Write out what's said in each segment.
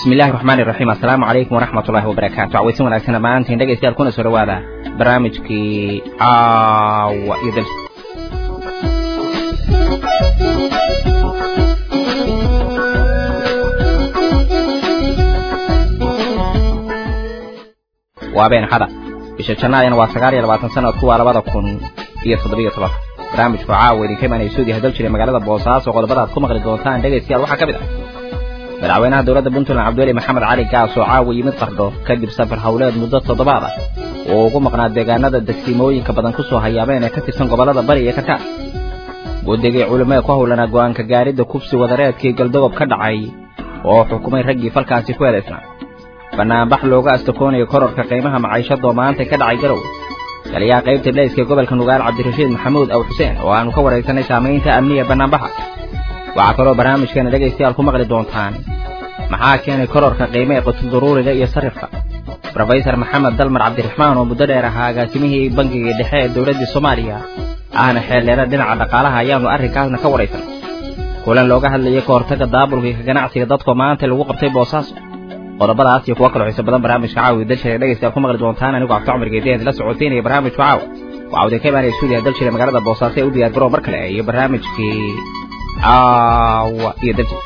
bismi illahi raxmaani raxiim assalaamu calaykum waraxmat ullahi wabarakaatu cawaysin wanaagsan dhammaantiin dhegaystayaal kuna soo dhawaada barnaamijkii caawa iyo dal waa been xada bisha jannaadina waa sagaal iyo labaatan sanadku waa labada kun iyo toddobiyo toban barnaamijku caawa idinka imaanaya suudiya hadal jiray magaalada boosaaso qodobada aad ku maqli doontaan dhegaystayaal waxaa ka mid ah madaxweynaha dowladda puntland cabdiweli maxamed cali gaas oo caawa yimid qardho kadib safar howleed muddo toddobaad ah oo ugu maqnaa deegaanada degsiimooyinka badan ku soo hayaabeen ee ka tirsan gobollada bari iyo karkaar guddigii culimee ku howlanaa go'aanka gaaridda kufsi wadareedkii galdogob ka dhacay oo xukumay raggii falkaasi ku eedaysnaa bannaanbax looga astakoonayo kororka qiimaha maciishadoo maanta ka dhacay garow taliyaha qaybta dheyska gobolka nugaal cabdirashiid maxamuud aw xuseen oo aanu ka waraysanay saamaynta amniga bannaanbaxa waxaa kaloo barnaamijkeena dhegaystayaal ku maqli doontaan maxaa keenay kororka qiime ee qutulduruuriga iyo sarifka rofesor maxamed dalmar cabdiraxmaan oo muddo dheer ahaa agaasimihii bangiga dhexe ee dowladdii soomaaliya ahna xeeldheera dhinaca dhaqaalaha ayaannu arrinkaasna ka waraysan kulan looga hadlayay ka hortagga daabulka iyo ka ganacsiga dadkoo maanta lagu qabtay boosaaso qodobadaas iyo kuwo kaloo xiiso badan barnaamijka caawi dalshire dhegaystayaal ku maqli doontaan anigu cabdi cumar geediyaad la socodsiinaya barnaamijku caawa waxaa udin ka imaanaya stuudiya dalshire magaalada boosaaso ee u diyaar garoo mar kale iyo barnaamijkii caawa iyo dalshire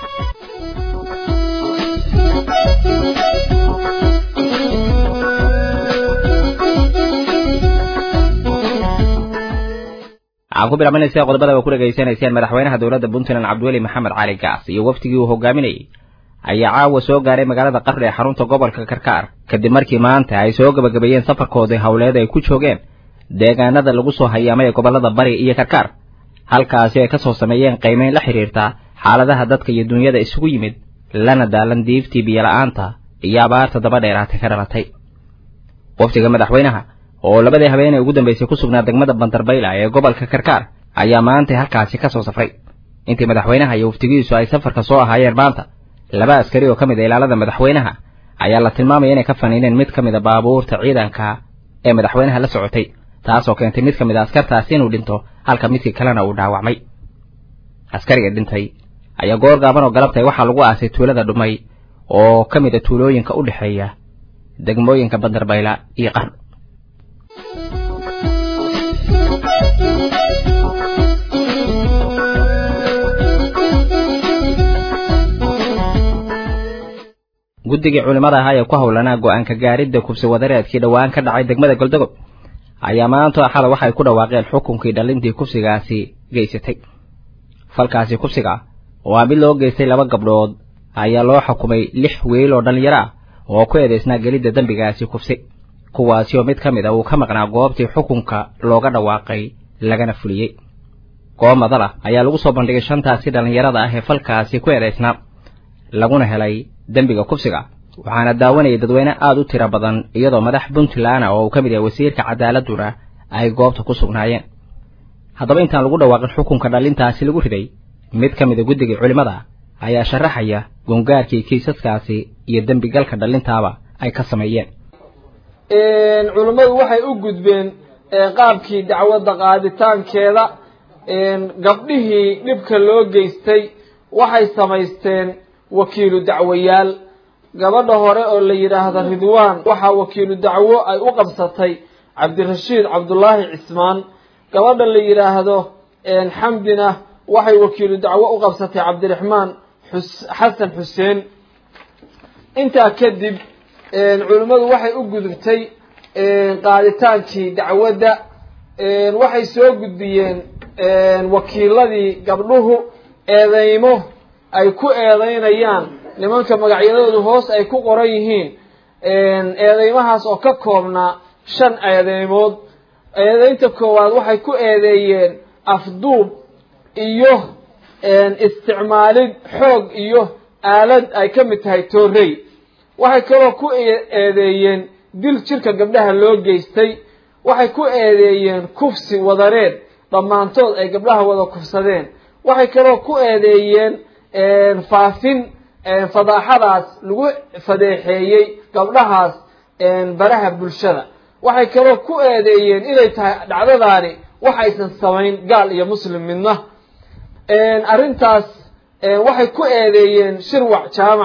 waxaan ku bilaabanaysa qodobada ba ku dhegaysanayseen madaxweynaha dowladda puntland cabdiweli maxamed cali gaas iyo wafdigii uu hogaaminayay ayaa caawa soo gaaray magaalada qardhi ee xarunta gobolka karkaar kadib markii maanta ay soo gebagabeeyeen safarkoodii howleed ay ku joogeen deegaanada lagu soo hayaamay ee gobollada bari iyo karkaar halkaasi ay ka soo sameeyeen qiimeyn la xidhiirta xaaladaha dadka iyo dunyada isugu yimid lana daalan diiftii biyola'aanta iyo abaarta daba dheeraatay ka dhalatay wafdiga madaxweynaha oo labadii habeenee ugu dambaysay ku sugnaa degmada bandarbayla ee gobolka karkaar ayaa maantay halkaasi ka soo safray intii madaxweynaha iyo wafdigiisu ay safarka soo ahaayeen maanta laba askari oo ka mid a ilaalada madaxweynaha ayaa la tilmaamaya inay ka faniineen mid ka mid a baabuurta ciidanka ee madaxweynaha la socotay taasoo keentay mid ka mid a askartaasi inuu dhinto halka midkii kalena uu dhaawacmay askariga dhintay ayaa goor gaaban oo galabtay waxaa lagu aasay tuulada dhumay oo ka mid a tuulooyinka u dhexeeya degmooyinka bandarbayla iyo qardho guddigii culimmada ahaa ee ku howlanaa go'aanka gaaridda kubsi wadareedkii dhowaan ka dhacay degmada goldogob ayaa maanta axada waxay ku dhawaaqeen xukunkii dhallintii kufsigaasi geysatay falkaasi kufsiga oo aa mid loo geystay laba gabdhood ayaa loo xukumay lix wiil oo dhallinyaro ah oo ku eedaysnaa gelidda dembigaasi kufsi kuwaasi oo mid ka mid a uu ka maqnaa goobtii xukunka looga dhawaaqay lagana fuliyey goob madal ah ayaa lagu soo bandhigay shantaasi dhallinyarada ah ee falkaasi ku eedaysnaa laguna helay dembiga kufsiga waxaana daawanayay dadweyne aada u tiro badan iyadoo madax puntland oo uu ka mid yahay wasiirka cadaaladuna ay goobta ku sugnaayeen haddaba intaan lagu dhawaaqin xukunka dhallintaasi lagu riday mid ka mida guddigii culimmada ayaa sharaxaya gungaarkii kiisaskaasi iyo dembigalka dhallintaaba ay ka sameeyeen culimmadu waxay u gudbeen qaabkii dacwadda qaaditaankeeda gabdhihii dhibka loo geystay waxay samaysteen wakiilu dacwayaal gabadha hore oo la yidhaahda ridwaan waxaa wakiilu dacwo ay u qabsatay cabdirashiid cabdullaahi cismaan gabadha la yidhaahdo xamdina waxay wakiilu dacwo u qabsatay cabdiraxmaan xasan xuseen intaa kadib culimmadu waxay u gudubtay qaaditaankii dacwadda waxay soo gudbiyeen wakiiladii gabdhuhu eedeymo ay ku eedeynayaan nimanka magacyadoodu hoos ay ku qoran yihiin eedeymahaas oo ka koobnaa shan eedeymood eedeynta koowaad waxay ku eedeeyeen afduub iyo isticmaalid xoog iyo aalad ay ka mid tahay toorey waxay kaloo ku eedeeyeen dil jirka gabdhaha loo geystay waxay ku eedeeyeen kufsi wadareed dhammaantood ay gabdhaha wada kufsadeen waxay kaloo ku eedeeyeen faafin fadaaxadaas lagu fadeexeeyey gabdhahaas baraha bulshada waxay kaloo ku eedeeyeen inay tahay dhacdadaani waxaysan samayn gaal iyo muslim midna arrintaas waxay ku eedeeyeen shirwac jaamac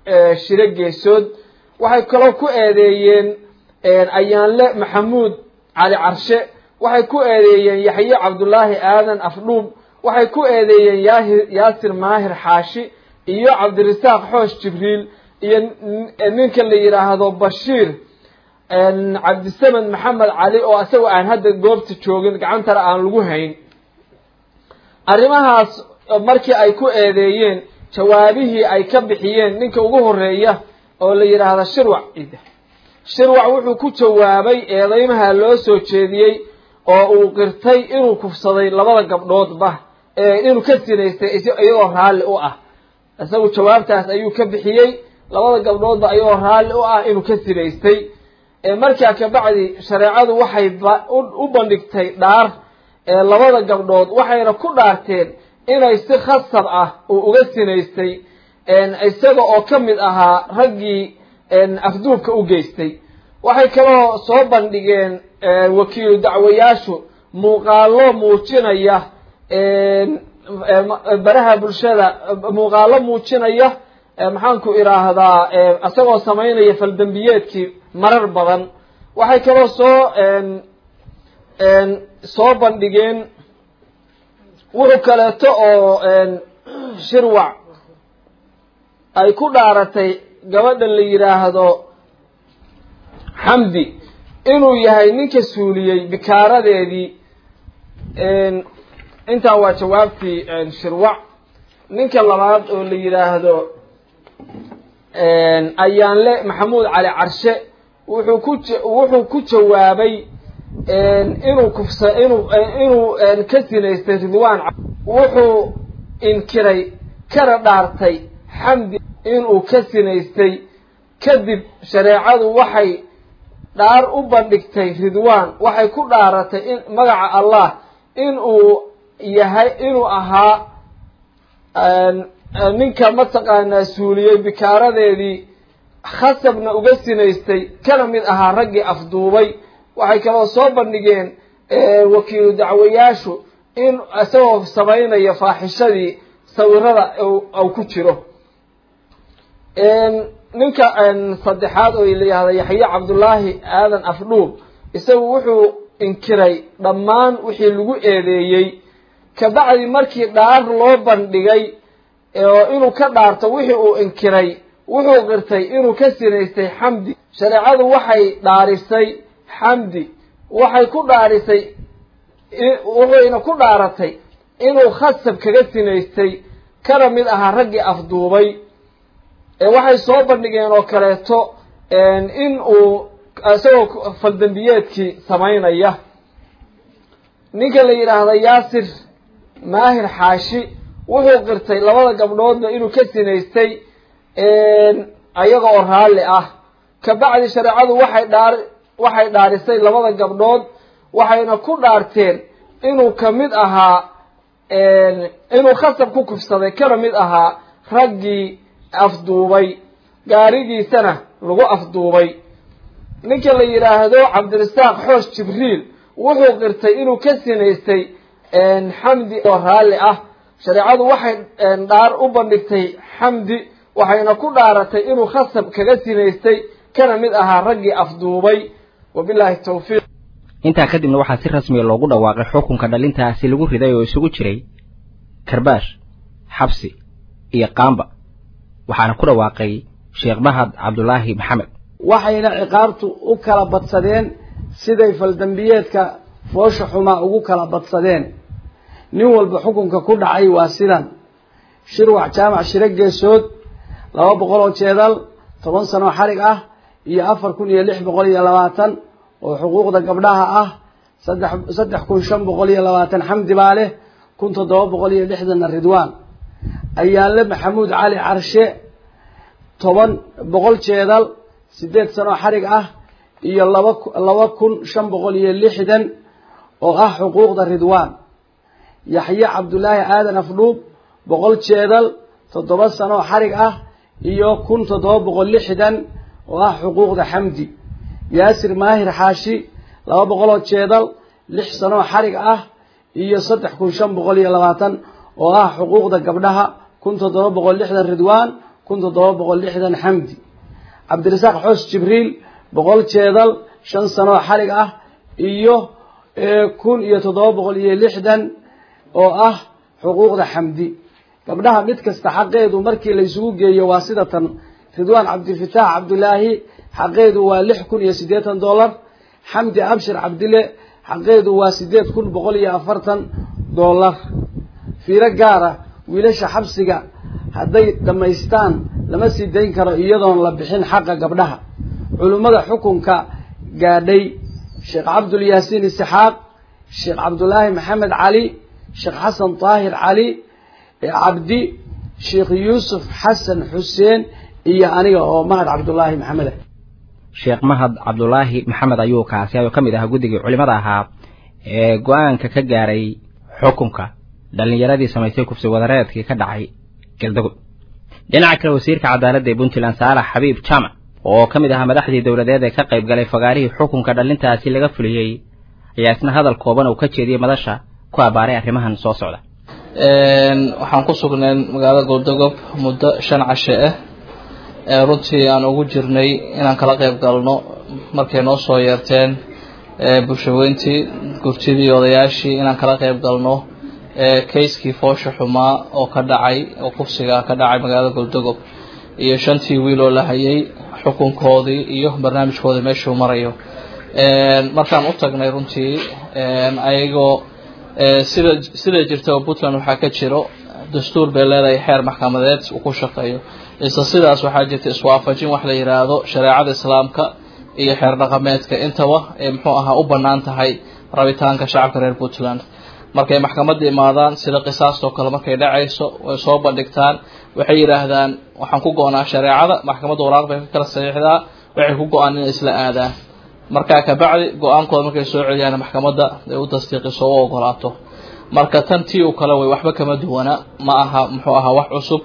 shiro geesood waxay kaloo ku eedeeyeen ayaanle maxamuud cali carshe waxay ku eedeeyeen yaxye cabdullaahi aadan afdhuub waxay ku eedeeyeen yaahir yaasir maahir xaashi iyo cabdirasaaq xoosh jibriil iyo ninka la yidhaahdo bashiir cabdisamed maxamed cali oo isagoo aan hadda goobta joogin gacantana aan lagu hayn arrimahaas markii ay ku eedeeyeen jawaabihii ay ka bixiyeen ninka ugu horeeya oo la yidhaahda shirwac shirwac wuxuu ku jawaabay eedeymaha loo soo jeediyey oo uu qirtay inuu kufsaday labada gabdhoodba inuu ka sinaystay iyagoo raalli u ah isagu jawaabtaas ayuu ka bixiyey labada gabdhoodba iyagoo raalli u ah inuu ka sinaystay markaa kabacdi shareecadu waxay u bandhigtay dhaar labada gabdhood waxayna ku dhaarteen inay si khasab ah uu uga sinaystay isaga oo ka mid ahaa raggii afduubka u geystay waxay kaloo soo bandhigeen wakiilu dacwayaashu muuqaalo muujinaya baraha bulshada muuqaalo muujinaya maxaanku idhaahdaa isagoo samaynaya faldembiyeedkii marar badan waxay kaloo soo soo bandhigeen wuxuu kaleeto oo shirwac ay ku dhaaratay gabadha la yidhaahdo xamdi inuu yahay ninka suuliyey bikaaradeedii intaa waa jawaabtii shirwac ninka labaad oo la yidhaahdo ayaanle maxamuud cali carshe wuxuu ku wuxuu ku jawaabay inuu kufsa inuu inuu ka sinaystay ridwaan wuxuu inkiray kana dhaartay xamdi inuu ka sinaystay kadib shareecadu waxay dhaar u bandhigtay ridwaan waxay ku dhaaratay in magaca allah inuu yahay inuu ahaa ninka mataqaanaa suuliyey bikaaradeedii khasabna uga sinaystay kana mid ahaa raggii afduubay waxay kaloo soo bandhigeen wakiilu dacwayaashu in isagoo samaynaya faaxishadii sawirada u ku jiro ninka saddexaad oo la yihahda yaxye cabdullaahi aadan afdhuub isagu wuxuu inkiray dhammaan wixii lagu eedeeyey kabacdi markii dhaar loo bandhigay oo inuu ka dhaarto wixii uu inkiray wuxuu qirtay inuu ka sinaystay xamdi shareecadu waxay dhaarisay xamdi waxay ku dhaarisay wuxuyna ku dhaaratay inuu khasab kaga sinaystay kana mid ahaa raggii afduubay waxay soo bandhigeen oo kaleeto in uu isagoo faldembiyeedkii samaynaya ninka la yidhaahda yaasir maahir xaashi wuxuu qirtay labada gabdhoodba inuu ka sinaystay ayaga oo raalli ah kabacdi shareecadu waxay dhaar waxay dhaarisay labada gabdhood waxayna ku dhaarteen inuu ka mid ahaa inuu khasab ku kufsaday kana mid ahaa raggii afduubay gaarigiisana lagu afduubay ninka la yidhaahdo cabdirasaaq xoosh jibriil wuxuu qirtay inuu ka sinaystay xamdi oo raalli ah shareecadu waxay dhaar u bandhigtay xamdi waxayna ku dhaaratay inuu khasab kaga sinaystay kana mid ahaa raggii afduubay wabillahi tawfiiq intaa kadibna waxaa si rasmiya loogu dhawaaqay xukunka dhalintaasi lagu riday oo isugu jiray karbaash xabsi iyo qaamba waxaana ku dhawaaqay sheekh mahad cabdulaahi maxamed waxayna ciqaabtu u kala badsadeen siday faldembiyeedka foosha xumaa ugu kala badsadeen nin walba xukunka ku dhacay waa sidan shirwac jaamac shiro geesood laba boqol oo jeedal toban sanoo xarig ah iyo afar kun iyo lix boqol iyo labaatan oo xuquuqda gabdhaha ah saddex saddex kun shan boqol iyo labaatan xamdi baa leh kun toddoba boqol iyo lixdanna ridwaan ayaanle maxamuud cali carshe toban boqol jeedal sideed sanoo xarig ah iyo laba laba kun shan boqol iyo lixdan oo ah xuquuqda ridwaan yaxye cabdulaahi aadan afdhuub boqol jeedal toddoba sanoo xarig ah iyo kun toddoba boqol lixdan oo ah xuquuqda xamdi yaasir maahir xaashi laba boqoloo jeedal lix sanoo xarig ah iyo saddex kun shan boqol iyo labaatan oo ah xuquuqda gabdhaha kun toddoba boqol lixdan ridwaan kun toddoba boqol lixdan xamdi cabdirasaaq xoos jibriil boqol jeedal shan sano oo xalig ah iyo kun iyo toddoba boqol iyo lixdan oo ah xuquuqda xamdi gabdhaha mid kasta xaqeedu markii la isugu geeyo waa sida tan ridwaan cabdilfataax cabdulaahi xaqeedu waa lix kun iyo siddeetan dollar xamdi abshir cabdile xaqeedu waa siddeed kun boqol iyo afartan dollar fiiro gaara wiilasha xabsiga hadday dhammaystaan lama sii dayn karo iyadoon la bixin xaqa gabdhaha culimmada xukunka gaadhay sheekh cabdulyaasiin isixaaq sheekh cabdulaahi maxamed cali sheekh xasan daahir cali cabdi sheekh yuusuf xasan xuseen iyo aniga oo mahad cabdulaahi maxamed ah sheekh mahad cabdulaahi maxamed ayuu kaasi ayuu ka mid ahaa guddigii culimada ahaa ee go-aanka ka gaaray xukunka dhallinyaradii samaysay kufsi wadareedkii ka dhacay galdago dhinaca kale wasiirka cadaaladda ee puntland saalax xabiib jaamac oo ka mid ahaa madaxdii dowladeed ee ka qayb galay fagaarihii xukunka dhallintaasi laga fuliyey ayaa isna hadal kooban uu ka jeediyey madasha ku abbaaray arrimahan soo socda waxaan ku sugnay magaalada goldogob muddo shan cashe ah ee runtii aan ugu jirnay inaan kala qayb galno markay noo soo yeerteen bulshaweyntii gurtidii odayaashii inaan kala qayb galno kayskii foosha xumaa oo ka dhacay oo kufsiga ka dhacay magaalada goldogob iyo shantii wiil oo la hayay xukunkoodii iyo barnaamijkoodii meeshuu marayo markaan u tagnay runtii ayagoo sida sida jirta oo puntland waxaa ka jiro dastuur bay leedahay xeer maxkamadeed uu ku shaqeeyo isla sidaas waxaa jirta iswaafajin wax la yidhaahdo shareecada islaamka iyo xeer dhaqameedka intaba ee muxuu ahaa u bannaan tahay rabitaanka shacabka reer puntland markay maxkamadda imaadaan sida qisaastoo kale markay dhacayso way soo bandhigtaan waxay yidhaahdaan waxaan ku go-naa shareecada maxkamadda waraaq bay ka kala saxiixdaa waxay ku go-aan inay isla aadaan markaa kabacdi go-aankooda markay soo celiyaan maxkamadda ay u tasdiiqiso u ogolaato marka tan tii u kale way waxba kama duwana ma aha muxuu ahaa wax cusub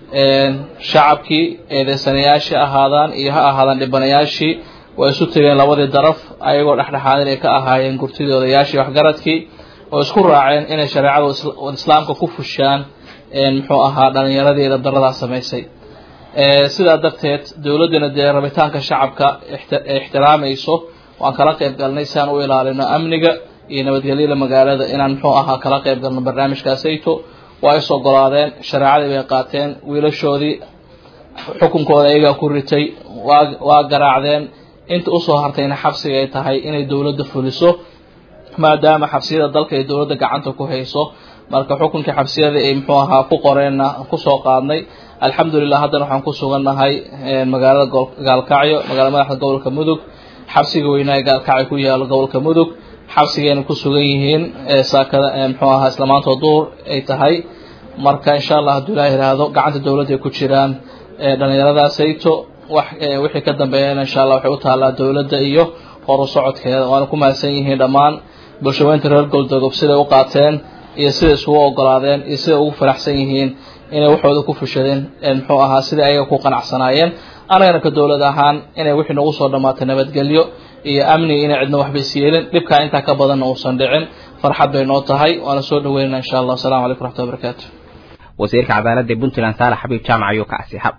shacabkii eedeysanayaashii ahaadaan iyo ha ahaadaan dhibanayaashii way isu tegeen labadii daraf ayagoo dhexdhexaadin ay ka ahaayeen gurtidii odayaashii waxgaradkii oo isku raaceen inay shareecada islaamka ku fushaan muxuu ahaa dhalinyaradii dabdaradaa samaysay sidaa darteed dowladduna dee rabitaanka shacabka ixtiraamayso waan kala qayb galnay si aan u ilaalino amniga iyo nabadgelyada magaalada inaan muxuu ahaa kala qayb galno barnaamijkaasayto waa is ogolaadeen shareecadii bay qaateen wiilashoodii xukunkooda ayagaa ku ritay waa waa garaacdeen inta usoo hartayna xabsiga ay tahay inay dowladda fuliso maadaama xabsiyada dalka ay dowladda gacanta ku hayso marka xukunkii xabsiyada ay muxuu ahaa ku qoreenna kusoo qaadnay alxamdulilah haddana waxaan ku sugannahay magaalada gaalkacyo magaalada madaxda gobolka mudug xabsiga weynaa ee gaalkacyo ku yaalo gobolka mudug xabsigayna ku sugan yihiin saakada muxuu ahaa islamaantoo duur ay tahay marka insha allah hadduu ilaah yidhaahdo gacanta dowladda ay ku jiraan dhallinyaradaasayto wax wixii ka dambeeyana insha allah waxay u taallaa dowladda iyo horu socodkeeda waana ku mahadsan yihiin dhammaan bulshaweynta reer goldogob siday u qaateen iyo siday isugu ogolaadeen iyo siday ugu faraxsan yihiin inay waxooda ku fushadeen muxuu ahaa sidai ayaga ku qanacsanaayeen anagana ka dowlad ahaan inay wixii nagu soo dhammaatay nabadgelyo iyo amni inay cidna waxba isyeelin dhibkaa intaa ka badanna uusan dhicin farxad bay noo tahay waana soo dhaweynana insha allah asalamu calaykum raxmatulla barakaatu wasiirka cadaaladda puntland saalax xabiib jaamac ayuu ka asiixab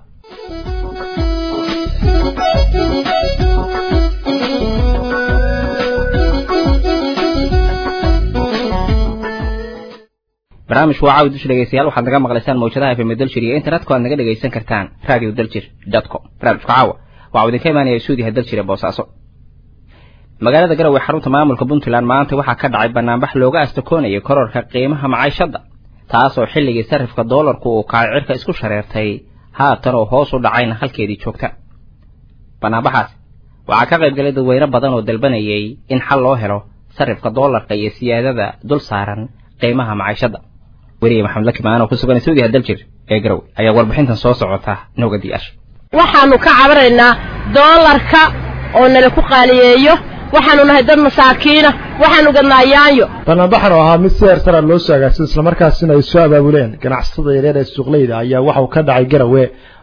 barnaamijku waa caawi dusha dhegeystayaal waxaad naga maqlaysaan mawjadaha fm daljir iyo internetka aad naga dhegaysan kartaan radio daljir dot com barnaamijku caawa waxau idinka imaanaya suudiha daljir ee boosaaso magaalada garowe xarunta maamulka puntland maanta waxaa ka dhacay banaanbax looga astakoonayay kororka qiimaha macaishadda taasoo xilligii sarifka doolarku uu kacay cirka isku shareertay haatan oo hoos u dhacayna halkeedii joogta banaanbaxaas waxaa ka qayb galay dadweyne badan oo dalbanayay in xal loo helo sarifka doolarka iyo siyaadada dul saaran qiimaha macaishadda weriye maxamed lakimaan oo ku sugan suudiha daljir ee garowe ayaa warbixintan soo socota nooga diyaasha waxaanu ka cabaraynaa doolarka oo nala ku qaaliyeeyo waxaanu nahay dad masaakiina waxaanu gadnaa yaanyo banaanbaxan oo ahaa mid si heersara loo soo agaagsan islamarkaasina ay soo abaabuleen ganacsatada yareer ee suuqleyda ayaa waxauu ka dhacay garawe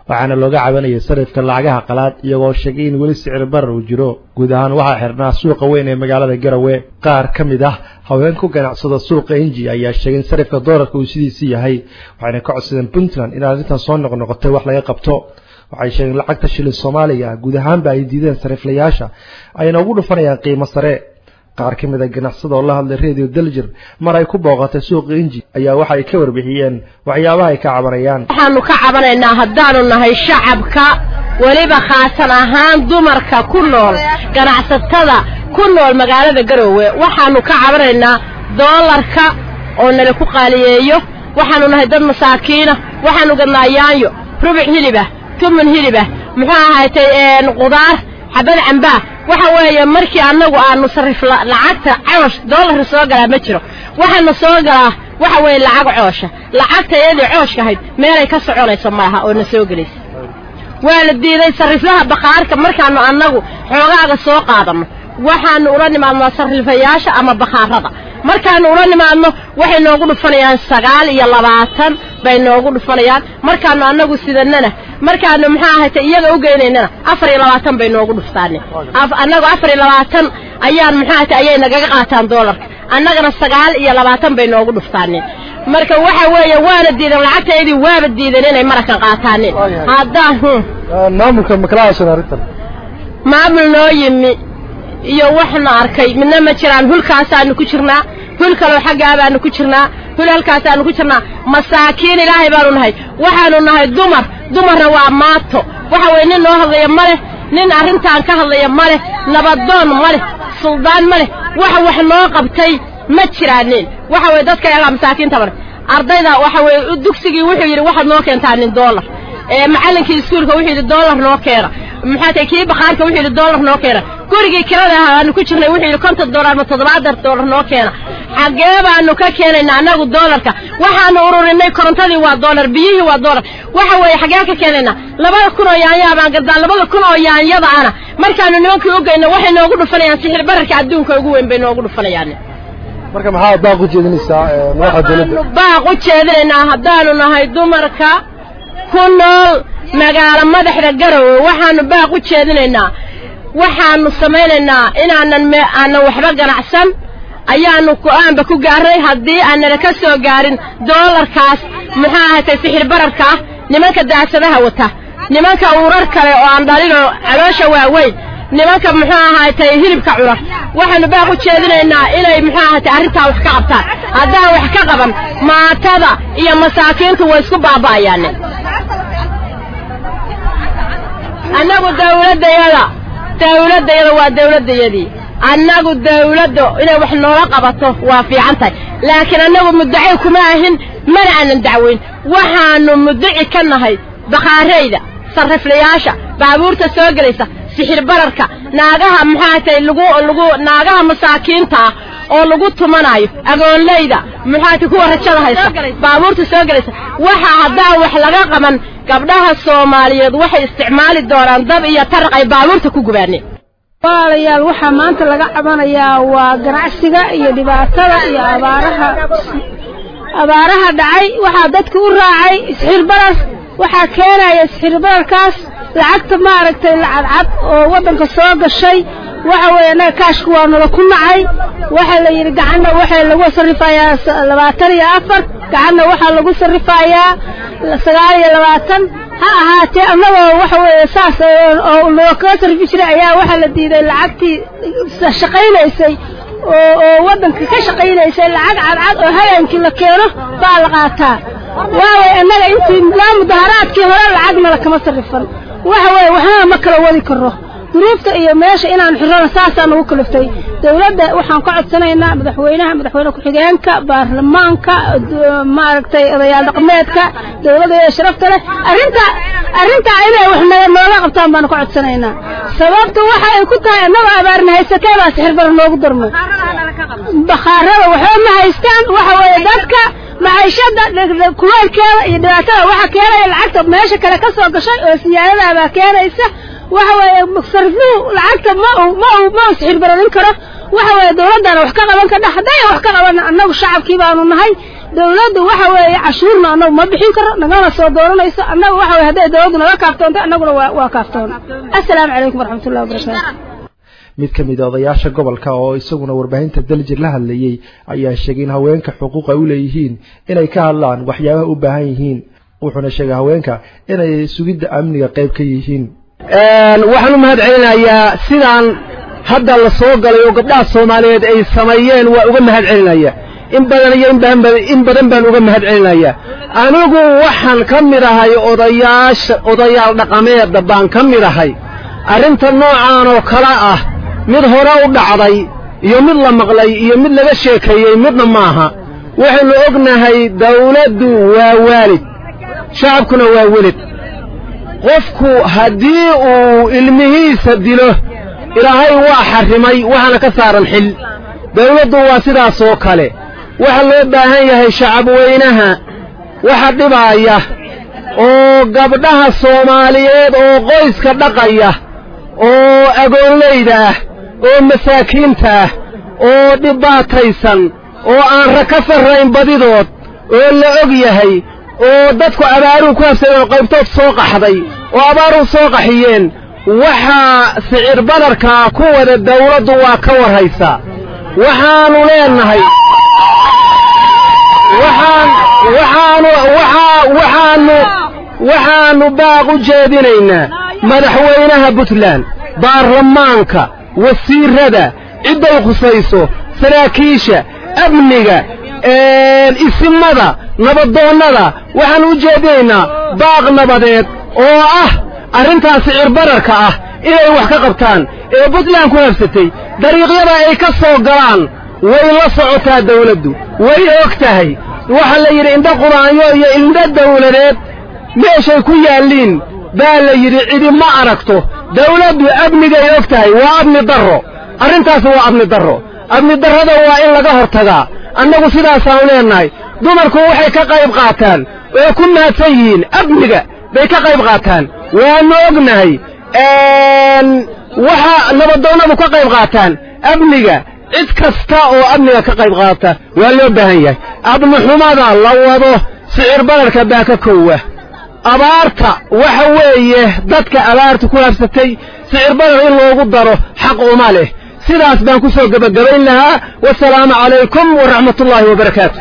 waxaana looga cabanayay sarifka lacagaha qalaad iyagoo sheegay in weli sicir barar uu jiro guud ahaan waxaa xirnaa suuqa weyn ee magaalada garowe qaar ka mid ah haween ku ganacsada suuqa inji ayaa sheegay in sarifka doolarka uu sidiisii yahay waxayna ka codsadeen puntland in arrintan soo noqnoqotay wax laga qabto waxay sheegeen lacagta shilin soomaaliga guud ahaanba ay diideen sariflayaasha ayna ugu dhufanayaan qiimo sare qaar ka mid a ganacsada oo la hadlay radio daljir mar ay ku booqatay suuqa inji ayaa waxa ay ka warbixiyeen waxyaabaha ay ka cabanayaan waxaanu ka cabanaynaa haddaanu nahay shacabka weliba khaasan ahaan dumarka ku nool ganacsatada ku nool magaalada garoowe waxaanu ka cabanaynaa doolarka oo nala ku qaaliyeeyo waxaanu nahay dad masaakiina waxaanu gadnaa yaanyo rubuc hilibah tumun hilibah muxuu ahaatay qudaar xabad cambaa waxa weeye markii annagu aanu sarif lacagta coosh doolarka soo galaa ma jiro waxaana soo galaa waxa weeye lacag coosha lacagta iyadii cooshka ahayd meelay ka soconayso malaha oo na soo gelaysa waa la diiday sariflaha bakhaarka markaanu annagu xoogaaga soo qaadanno waxaanu ula nimaadnaa sarrifayaasha ama bakhaarada markaanu ula nimaadno waxay noogu dhufanayaan sagaal iyo labaatan bay noogu dhufanayaan markaanu annagu sidanana markaanu maxaa ahaytay iyaga u geynaynana afar iyo labaatan bay noogu dhuftaane annagu afar iyo labaatan ayaan maxaa ahaytay ayay nagaga qaataan doolarka annagana sagaal iyo labaatan bay noogu dhuftaaneen marka waxa weeye waana diidan lacagtaydii waaba diidan inay marakan qaataaneen haddaan maamulka makalahashan arrintan maamul noo yimi iyo waxna arkay midna ma jiraan hulkaasaanu ku jirnaa hul kaloo xaggaabaanu ku jirnaa hul halkaasaanu ku jirnaa masaakiin ilaahay baanu nahay waxaanu nahay dumar dumarna waa maato waxa weye nin noo hadlaya ma leh nin arrintaan ka hadlaya ma leh nabadoon ma leh suldaan ma leh waxa wax noo qabtay ma jiraanin waxa weye dadka yagaa masaakiinta male ardayda waxa weye dugsigii wuxuu yidhi waxaad noo keentaa nin doolar macallinkii iskuulka wuxuu yidhi doolar noo keena maxaa tahay kii bakhaarka wuxuu yidhi doolar noo keena gurigii kirada ahaa aanu ku jirnay wuxuu yidhi konton doolar ama toddobaatan doolar noo keena xaggee baanu ka keenaynaa annagu doolarka waxaanu ururinay korontadii waa doolar biyihii waa doolar waxa weeye xaggee ka keenaynaa labada kun oo yaanyaa baan gardaa labada kun oo yaanyada ana markaanu nimankii u geyno waxay noogu dhufanayaan sixir bararka adduunka ugu weyn bay noogu dhufanayaan marka maxaa baaq u jeedinaysaa madaxda dowladda baaq u jeedinaynaa haddaanu nahay dumarka ku nool magaalo madaxda garowe waxaanu baaq u jeedinaynaa waxaanu samaynaynaa inaanan me aanan waxba ganacsan ayaanu go-aanba ku gaarnay haddii aanana ka soo gaarin doolarkaas muxuu ahatay sixir bararka ah nimanka daasadaha wata nimanka urar kale oo aan dhalinoo caloosha waaweyn nimanka muxuu ahaatay hilibka cunar waxaanu baaq u jeedinaynaa inay muxuu ahaatay arrintaa wax ka qabtaan haddaan wax ka qaban maatada iyo masaakiintu way isku baaba'ayaane annagu dawladdayada dawladdayada waa dawladdayadii annagu dawladda inay wax noola qabato waa fiican tahay laakiin annagu muddaci kuma ahin mana aanan dacweyn waxaanu muddaci ka nahay bakhaarayda sarriflayaasha baabuurta soo gelaysa sixir bararka naagaha maxaatay lagu lagu naagaha masaakiinta ah oo lagu tumanaayo agoonleyda maxaatay kuwa rajada haysa baabuurta soo gelaysa waxa haddaan wax laga qaban gabdhaha soomaaliyeed waxay isticmaali doonaan dab iyo taraq ay baabuurta ku gubaaneen walaalayaal waxaa maanta laga cabanayaa waa ganacsiga iyo dhibaatada iyo abaaraha abaaraha dhacay waxaa dadka u raacay isxir barar waxaa keenaya isxir bararkaas lacagta maaragtay lacadcad oo waddanka soo gashay waxa weeye annaga kaashka waa nala ku nacay waxaa la yidhi gacanna waxaa lagu sarrifayaa labaatan iyo afar gacanna waxaa lagu sarrifayaa sagaal iyo labaatan ha ahaatee annagoo waxa weeye saas oo loo kaga sarrifi jiray ayaa waxaa la diiday lacagtii shaqaynaysay oo oo waddanka ka shaqaynaysay lacag cadcad oo habeenkii la keeno baa la qaataa waaway annaga intii laa mudaharaadkii hore lacagna lakama sarrifan waxa weeye waxnana ma kala wadi karo duruufta iyo meesha inaan xirana saasaa nagu kaliftay dawladda waxaan ka codsanaynaa madaxweynaha madaxweyne ku-xigeenka baarlamaanka maaragtay odayaal dhaqameedka dawladda ee sharafta leh arrintaa arrintaa inay wax nooga qabtaan baanu ka codsanaynaa sababta waxa ay ku tahay annagoo abaarna haysatee baa sixir bara noogu darmay bakhaarada waxba ma haystaan waxa weeye dadka maciishada kuleelkeeda iyo dhibaatada waxa keenaya lacagta meesha kale ka soo gashay oo siyaadadaabaa keenaysa waxa weeye sarifluhu lacagta ma ma ma sixir bararin karo waxa weeye dawladdana wax ka qaban kadha hadday wax ka qaban annagu shacabkii baanu nahay dawladdu waxa weeye cashuurna annagu ma bixin karo nagana soo dooranayso annaga waxa weye hadday dawladdu naga kaaftoonto annaguna waa waa kaaftoon assalaamu calaykum waraxmatullahi wabarakaatu mid ka mid a odayaasha gobolka oo isaguna warbaahinta daljir la hadlayey ayaa sheegay in haweenka xuquuq ay u leeyihiin inay ka hadlaan waxyaabaha u baahan yihiin wuxuuna sheegay haweenka inay sugidda amniga qayb ka yihiin waxaan u mahad celinayaa sidaan hadda la soo galay oo gabdhaha soomaaliyeed ay sameeyeen waa uga mahad celinaya in badan iyo in badan in badan baan uga mahad celinaya anigu waxaan ka mid ahay odayaasha odayaal dhaqameedda baan ka mid ahay arrinta noocaan oo kale ah mid hore u dhacday iyo mid la maqlay iyo mid laga sheekeeyey midna maaha waxaynu ognahay dawladdu waa waalid shacabkuna waa welid qofku haddii uu ilmihiisa dilo ilaahay waa xarrimay waxaana ka saaran xil dawladdu waa sidaas oo kale waxa loo baahan yahay shacab weynaha waxa dhibaaya oo gabdhaha soomaaliyeed oo qoyska dhaqaya oo agoonlayda ah oo masaakiinta ah oo dhibaataysan oo aan ra ka sarrayn badidood oo la og yahay oo dadku abaaruhu ku habsadeen oo qaybtood soo qaxday oo abaaruhu soo qaxiyeen waxaa sicir badarkaa ku wada dawladdu waa ka warhaysaa waxaannu leennahay waxaan waxaanu waxaa waxaannu waxaannu baaq u jeedinaynaa madaxweynaha puntland baarlamaanka wasiirrada cidday khusayso saraakiisha amniga isimada nabadoonnada waxaan u jeedinaynaa baaq nabadeed oo ah arrintaas sicir bararka ah inay wax ka qabtaan ee puntland ku habsatay dariiqyada ay ka soo galaan way la socotaa dawladdu way og tahay waxaa la yidhi indho quraanyo iyo indho dawladeed meeshay ku yaalliin baa la yidhi cidi ma aragto dawladdu amnigay og tahay waa amni darro arrintaas waa amni darro amni darrada waa in laga hortagaa annagu sidaasaan leennahay dumarku waxay ka qayb qaataan oo ku mahadsan yihiin amniga bay ka qayb qaataan waannu ognahay waxa nabadoonnadu ka qayb qaataan amniga cid kasta oo amniga ka qayb qaata waa loo baahan yahay abnixumada la wado sicir badarka baa ka kowa abaarta waxa weeye dadka abaarta ku habsatay sicir badar in loogu daro xaq uma leh sidaas baan ku soo gebagabayn lahaa wasalaamu calaykum waraxmatullaahi wabarakaatu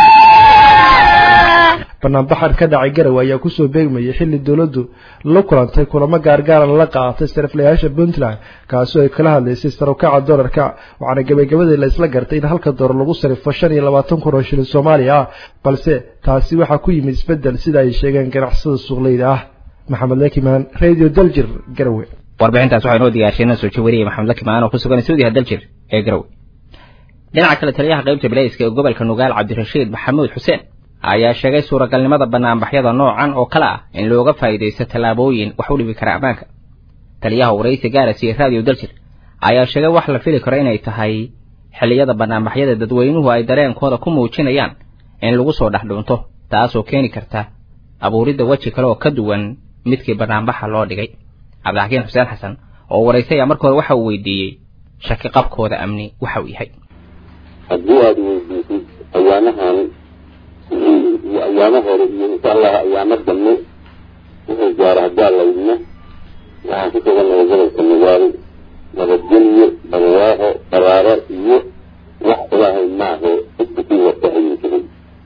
banaanbaxan ka dhacay garowe ayaa kusoo beegmayay xilli dowladdu la kulantay kulamo gaargaaran la qaaatay sariflayaasha puntland kaasoo ay kala hadlaysay sarukaca dolarka waxaana gebagabadii la isla gartay in halka doolar lagu sarifo shan iyo labaatan kun oo shilin soomaaliya ah balse taasi waxaa ku yimid isbeddel sida ay sheegeen ganacsada suuqleyda ah maxamed lakimaan radio daljir garowe warbixintaas waxaa inoo diyaarshay soo jawariyay maxamed lakimaan oo ku sugan stuudiyaha daljir ee garowe dhinaca kale taliyaha qaybta bilayska ee gobolka nugaal cabdirashiid maxamuud xuseen ayaa sheegay suuragalnimada banaanbaxyada noocan oo kale ah in looga faa'iidaysto tallaabooyin wax u dhibi kara ammaanka taliyaha waraysi gaarasi ee raadiyo daljir ayaa sheegay wax la fili karo inay tahay xilliyada banaanbaxyada dadweynuhu ay dareenkooda ku muujinayaan in lagu soo dhex dhunto taasoo keeni karta abuuridda weji kale oo ka duwan midkii banaanbaxa loo dhigay cabdixakiin xuseen xasan oo waraysaya markooda waxa uu weydiiyey shaki qabkooda amni waxa uu yahay haddii aada weydiisid ayaamahan iyo ayaamo hore iyo insha allah ayaamo dambe wuxuu gaaro haddaa laydna waxaan ku sugannahay gobolka nugaal nabadgelyo barwaaqo baraaro iyo wax ilaahay maahe cidka kii wata ayuu jiray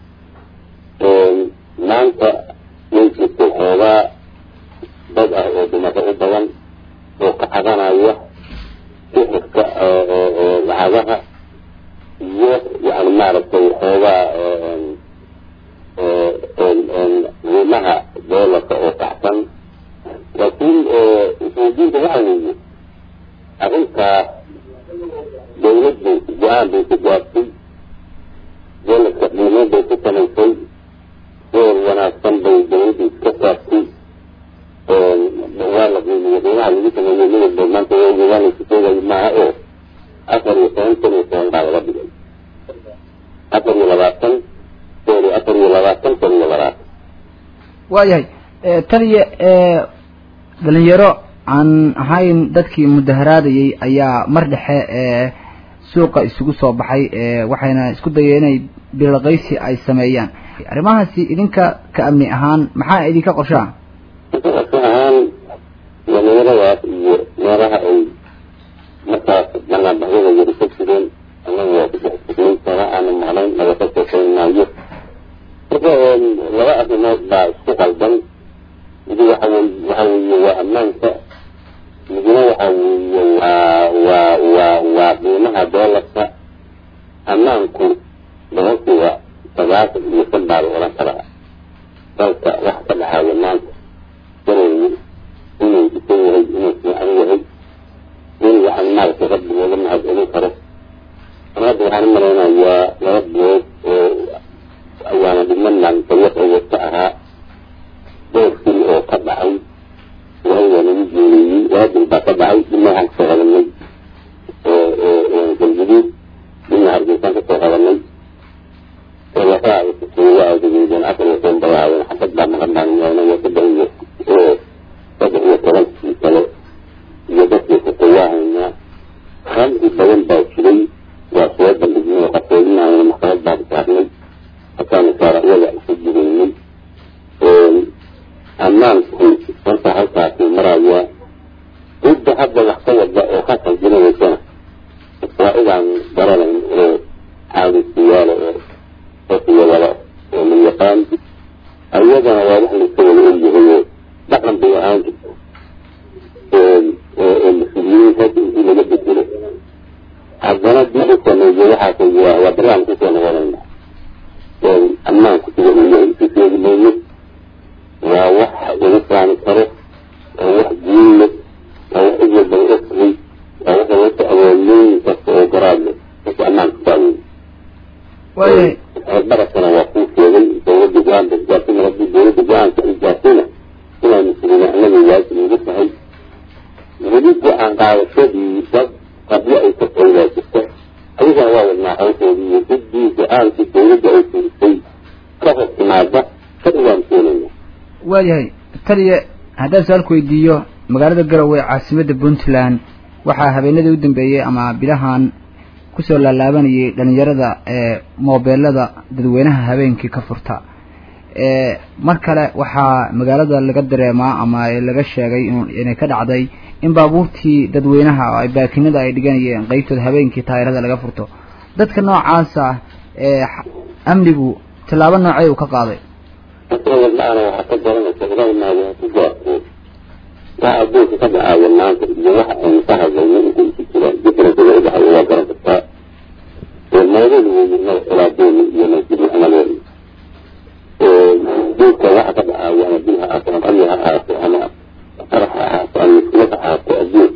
maanta way jirtay xoogaa dad ah oo dumaro u badan oo ka cadanaya sixirka lacagaha iyo yani maaragtay xoogaa qiimaha doolarka oo kacsan laakiin isweydiinta waxa weeye arrintaas dawladdu go-aan bay ku gaartay doolarka qiimo bay ku samaysay door wanaagsan bay dawladdu iska saartay waa la qiimiyo qiimaha lagu sameeyey midabba maanta waanaysa sheegayo maaha oo afar iyo toban kun iyo toban baa laga dhigay afar iyo labaatan sorry afar iyo labaatan kun iyo labaatan waayahay taliya dhalinyaro aan ahayn dadkii mudaharaadayay ayaa mar dhexe suuqa isugu soo baxay waxayna isku dayeen inay bilaqaysi ay sameeyaan arrimahaasi idinka ka amni ahaan maxaa idinka qorshaa qorsho ahaan dhalinyaradaas iyo meelaha ay markaas banaanbaxyada yari ka jireen anaga waa ku dhex jirnay sana aana maqnayn naga ka sheekayn maayo marka laba arrimood baa isku qaldan midi waxa wey waxa weeye waa ammaanka midna waxa weeye waa waa waa waa qiimaha doolarka ammaanku boqolkiiba sagaashan iyo shan baa la odhan karaa dalka wax ka dhaxaaya maanta gareeyi inuu dhisan yahay inuu fiican yahay in yani maaragtay rabbi looga mahad celin karo ama hadda waxaan u malaynayaa laba bilood oo ayaana dhibmanaan dawlad oo wata ahaa dhowr sil oo ka dhacay ilaahay waa nagu geeliyey laba bil baa ka dhacay dhibna waxaan kasoo qabanay galguduud dhibna hargeysaan kasoo qabanay oo lafaha ay kusuuga aadageedeen afar iyo toban bay ahaayeen xabad baa maqan baan yeelnay saddex iyo saddex iyo tobankii kale iyo dadkii kusuwahaynaa khamri badan baa jiray waa soo bandhignay oo qasoodinayna maxkamad baan saarnay hataana saaracyada isu jireynay ammaanku marka halkaasuu marayaa cidda hadda wax ka wada oo ka qalbinaysana waa idaan garanayn oo caadisiyaala oo dadkiya wada oo la yaqaan ayadana waa wax layska wada ogyahay oo dhaqan bay ahaan jirta oo mas-uuliyiin hadda intii laga bedelo haddana dib u sameeyo waxaas waa waa barnaamij kusoo noqonayna ammaanku sida uu yahay isu sheegi mayno waa wax laga faani karo waa wax guul leh waa wax cid walba la ogtahay waa waxa laga awoodooyin kasta oo garaad leh marka ammaanka saaweyn barakana waa kuu sheegay dowladda go-aanka isgaarsiina haddii dowladda go-aanka isgaarsiina inay muslimiin annaga waajib ugu tahay weli go-aan qaadashadii dad qabyo ay ka faydaa jirta ayagana waa wadnaa hawshoodii iyo ciddii go-aankii dowladda ay firisay ka hor timaada fadhi waan keenaya waayahay taliya haddaan su-aalku weydiiyo magaalada garowe caasimadda puntland waxaa habeenadii u dambeeyey ama bilahan kusoo laalaabanayay dhalinyarada ee moobeelada dadweynaha habeenkii ka furta mar kale waxaa magaalada laga dareemaa ama laga sheegay inay ka dhacday in baabuurtii dadweynaha oo ay baakinada ay dhiganayeen qeybtooda habeenkii taayirada laga furto dadka noocaasa ee amnigu tallaabo noocey uu ka qaaday wadnaana waxaa ka garanaysa ilaahay maadaama ku gaarto waxa adduunka ka dhacaya maanta iyo waxa aynu ka hadlayno intay isu jiraan differencega udhaxaya waa garan kartaa meeladu weynimada xilaadeeni iyo masjidna amadeeni dhulka waxa ka dhacaya ama bil ha ahaato ama amni ha ahaato ama qarax ha ahaato ama muskilad ha ahaato adduunka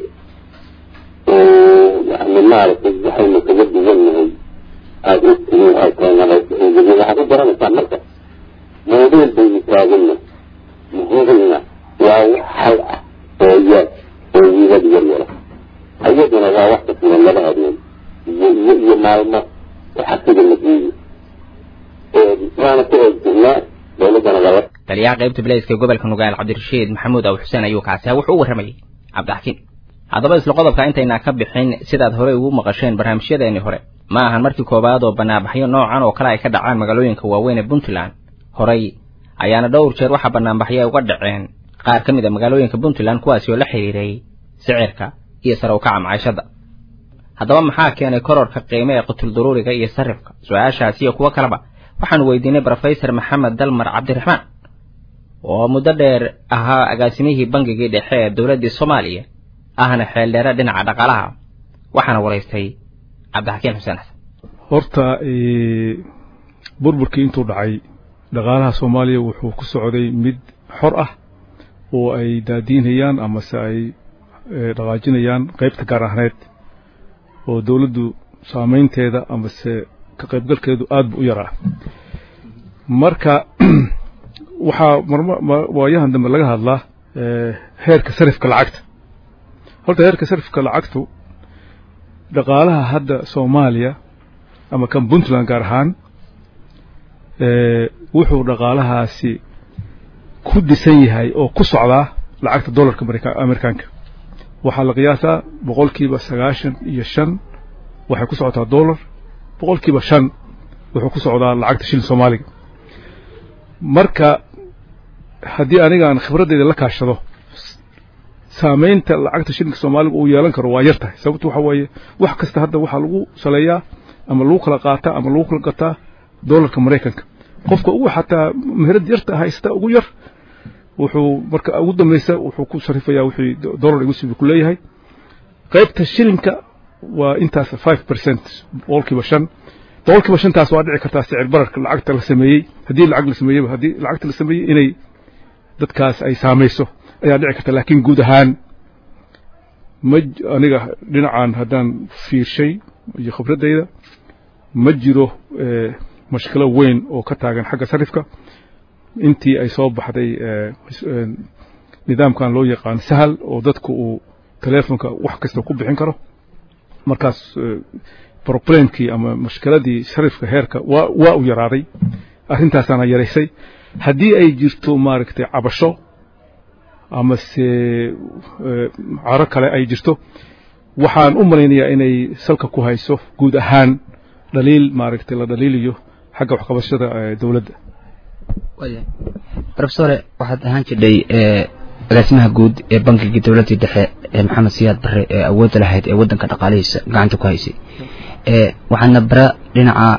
yani maaragtay waxaynu kaga duwan nahay aada ogtihiin oo keenaday waxaa ku garanaysaa marka موضوع بيتاغلنا مهمنا وحل ويا ويا ديالنا أيضنا لا وقت من الله هذين يجي معلومة وحسب النتيجة أنا كده الجنة دولتنا غلط taliyaha qaybta bilayska gobolka nugaal cabdirashiid maxamuud aw xuseen ayuu kaasi wuxuu u warramayay cabdixakiin haddaba isla qodobka intaynaa ka bixin sidaad horey ugu maqasheen barnaamijyadeennii hore ma ahan markii koowaad oo banaanbaxyo noocan oo kale ay ka dhacaan magaalooyinka waaweyn ee puntland horay ayaana dhowr jeer waxaa banaanbaxyo ay uga dhaceen qaar ka mid a magaalooyinka puntland kuwaasi oo la xiriiray sicirka iyo sare u kaca maciishadda haddaba maxaa keenay kororka qiime ee qutulduruuriga iyo sarifka su-aashaasi iyo kuwo kaleba waxaanu weydiinay brofesor maxamed dalmar cabdiraxmaan oo muddo dheer ahaa agaasimihii bangigii dhexe ee dowladdii soomaaliya ahna xeeldheere dhinaca dhaqaalaha waxaana waraystay cabdixakiin xuseen xasan horta burburkii intuu dhacay dhaqaalaha soomaaliya wuxuu ku socday mid xor ah oo ay daadiinayaan amase ay dhaqaajinayaan qaybta gaar ahneed oo dowladdu saamaynteeda amase ka qaybgalkeedu aad bu u yaraa marka waxaa waayahan dambe laga hadlaa heerka sarifka lacagta horta heerka sarifka lacagtu dhaqaalaha hadda soomaaliya ama kan puntland gaar ahaan wuxuu dhaqaalahaasi ku dhisan yahay oo ku socdaa lacagta dollarka amerikaanka waxaa la qiyaasaa boqolkiiba sagaashan iyo shan waxay ku socotaa dollar boqolkiiba shan wuxuu ku socdaa lacagta shilin soomaaliga marka haddii anigaan khibraddeeda la kaashado saamaynta lacagta shilinka soomaaliga uu yeelan karo waa yar tahay sababto waxa weeye wax kasta hadda waxaa lagu saleeyaa ama lagu kala qaataa ama lagu kala gataa dollarka maraykanka qofka ugu xataa meherad yarta haysta ugu yar wuxuu marka ugu dambaysa wuxuu ku sarifayaa wixii dollar igu sibi ku leeyahay qaybta shilinka waa intaas five percent boqolkiiba shan boqolkiiba shantaas waa dhici kartaa sicir bararka lacagta la sameeyey haddii lacag la sameeyeyba haddii lacagta la sameeyey inay dadkaas ay saamayso ayaa dhici karta laakiin guud ahaan ma aniga dhinacan haddaan fiirshay iyo khibraddayda ma jiro mashkilo weyn oo ka taagan xagga sarifka intii ay soo baxday nidaamkan loo yaqaan sahal oo dadku uu telefonka wax kasta ku bixin karo markaas problemkii ama mashkiladii sarifka heerka waa waa u yaraaday arrintaasaana yaraysay haddii ay jirto maaragtay cabasho ama se caro kale ay jirto waxaan u malaynayaa inay salka ku hayso guud ahaan dhaliil maaragtay la dhaliiliyo xagga waxqabashada dowladda rofesore waxaad ahaan jirdhay agaasimaha guud ee bankigii dowladdii dhexe ee maxamed siyaad barre ee awoodda lahayd ee waddanka dhaqaalihiisa gacanta ku haysay waxaadna bara dhinaca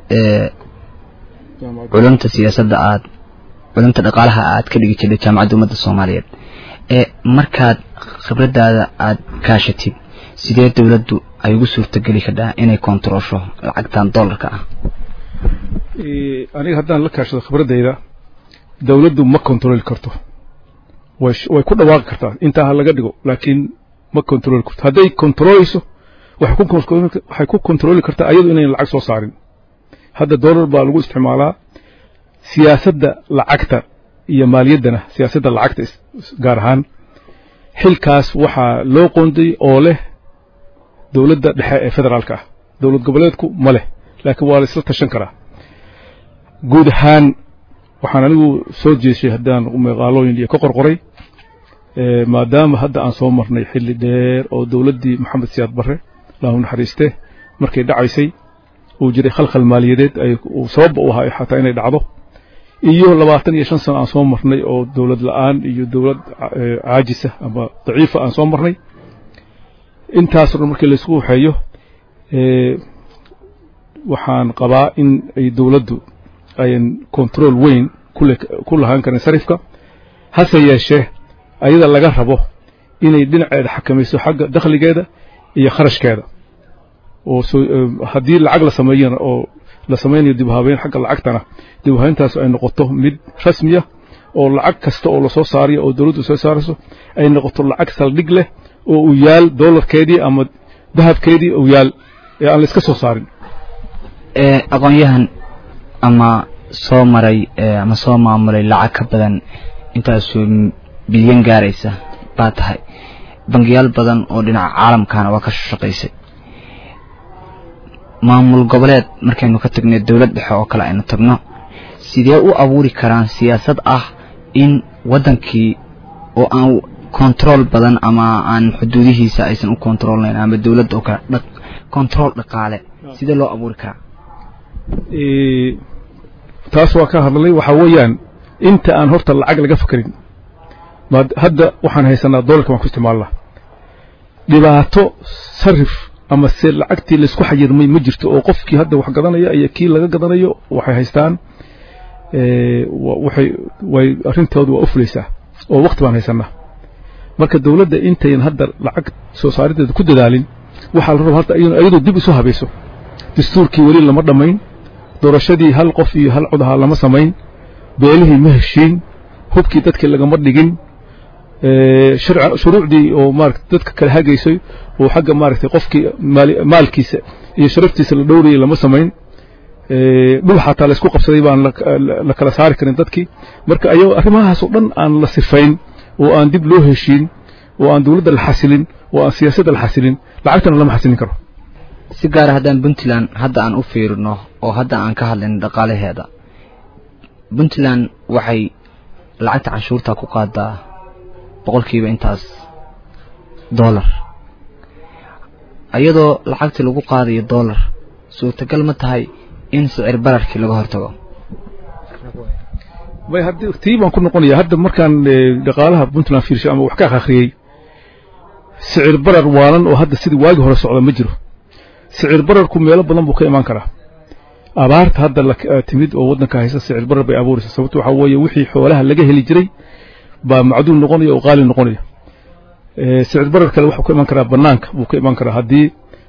culumta siyaasadda aad culumta dhaqaalaha aad ka dhigi jirtay jaamacadda ummadda soomaaliyeed markaad khibraddaada aad kaashatid sidee dowladdu ay ugu suurtogeli kadhaa inay kontaroosho lacagtan dollarka ah aniga haddaan la kaashado khibraddayda dowladdu ma kontarooli karto way way ku dhawaaqi kartaa intaa ha laga dhigo laakiin ma kontarooli karto hadday kontarooleyso waxay ku kontarooli kartaa ayadu inayn lacag soo saarin hadda dollar baa lagu isticmaalaa siyaasadda lacagta iyo maaliyaddana siyaasadda lacagta gaar ahaan xilkaas waxaa loo qoonday oo leh dowladda dhexe ee federaalka ah dowlad goboleedku ma leh laakiin waa la isla tashan karaa guud ahaan waxaan anigu soo jeeshay haddaan meeqaalooyin iyo ka qorqoray maadaama hadda aan soo marnay xilli dheer oo dowladdii maxamed siyaad barre lahu naxariiste markay dhacaysay uu jiray khalkhal maaliyadeed ay sababba u ahaa xataa inay dhacdo iyo labaatan iyo shan sano aan soo marnay oo dowlad la-aan iyo dowlad caajisa ama daciifa aan soo marnay intaasoo dhan markii laysku waxeeyo waxaan qabaa in ay dowladdu ayan control weyn ku lahaan karin sarifka hase yeeshee ayada laga rabo inay dhinaceeda xakamayso xagga dakhligeeda iyo kharashkeeda oo haddii lacag la sameeyana oo la samaynayo dib u habeyn xagga lacagtana dib u habeyntaas ay noqoto mid rasmiya oo lacag kasta oo lasoo saarayo oo dowladdu soo saarayso ay noqoto lacag saldhig leh oo uu yaal dollarkeedii ama dahabkeedii uu yaal ee aan la iska soo saarin aqoon-yahan ama soo maray ama soo maamulay lacag ka badan intaasoo bilyan gaaraysa baa tahay bangiyaal badan oo dhinaca caalamkana waa ka shaqaysay maamul goboleed markaynu ka tagnay dowlad dhexe oo kale aynu tagno sidee u abuuri karaan siyaasad ah in waddankii oo aan control badan ama aan xuduudihiisa aysan u controlnayn ama dowladda oo kale control dhaqaale sidee loo abuuri karaa taas waa ka hadlay waxaa weeyaan inta aan horta lacag laga fakarin hadda waxaan haysanaa dollarka waan ku isticmaalnaa dhibaato sarif ama se lacagtii laysku xayirmay ma jirto oo qofkii hadda wax gadanaya iyo kii laga gadanayo waxay haystaan waxay way arrintoodu waa u fulaysaa oo waqti baan haysanaa marka dowladda intayn hadda lacag soo saarideeda ku dadaalin waxaa la rabaa hadda iyadoo dib isu habayso dastuurkii weli lama dhammayn doorashadii hal qof iyo hal cod ahaa lama samayn beelihii ma heshiin hubkii dadkii lagama dhigin shuruucdii oo maarata dadka kala hagaysay oo xagga maaragtay qofkii maalkiisa iyo sharaftiisa la dhowrayay lama samayn dhul xataa laysku qabsaday baan la kala saari karin dadkii marka ayagoo arrimahaasoo dhan aan la sifayn oo aan dib loo heshiin oo aan dowladda la xasilin oo aan siyaasadda la xasilin lacagtana lama xasilin karo si gaara haddaan puntland hadda aan u fiirino oo hadda aan ka hadlayno dhaqaalaheeda puntland waxay lacagta canshuurta ku qaadaa boqolkiiba intaas dollar iyadoo lacagtii lagu qaadayo dollar suurtagal ma tahay in sicir bararkii laga hortago may haddii tii baan ku noqonaya hadda markaan dhaqaalaha puntland fiirshay ama wax ka akhriyey sicir barar waalan oo hadda sidii waagi hore socda ma jiro sicir bararku meelo badan buu ka imaan karaa abaarta hadda la timid oo waddanka haysa sicir barar bay abuuraysa sababto waxaa weeye wixii xoolaha laga heli jiray baa macduul noqonaya oo qaali noqonaya sicir barar kale wuxuu ka iman karaa banaanka wuu ka iman karaa haddii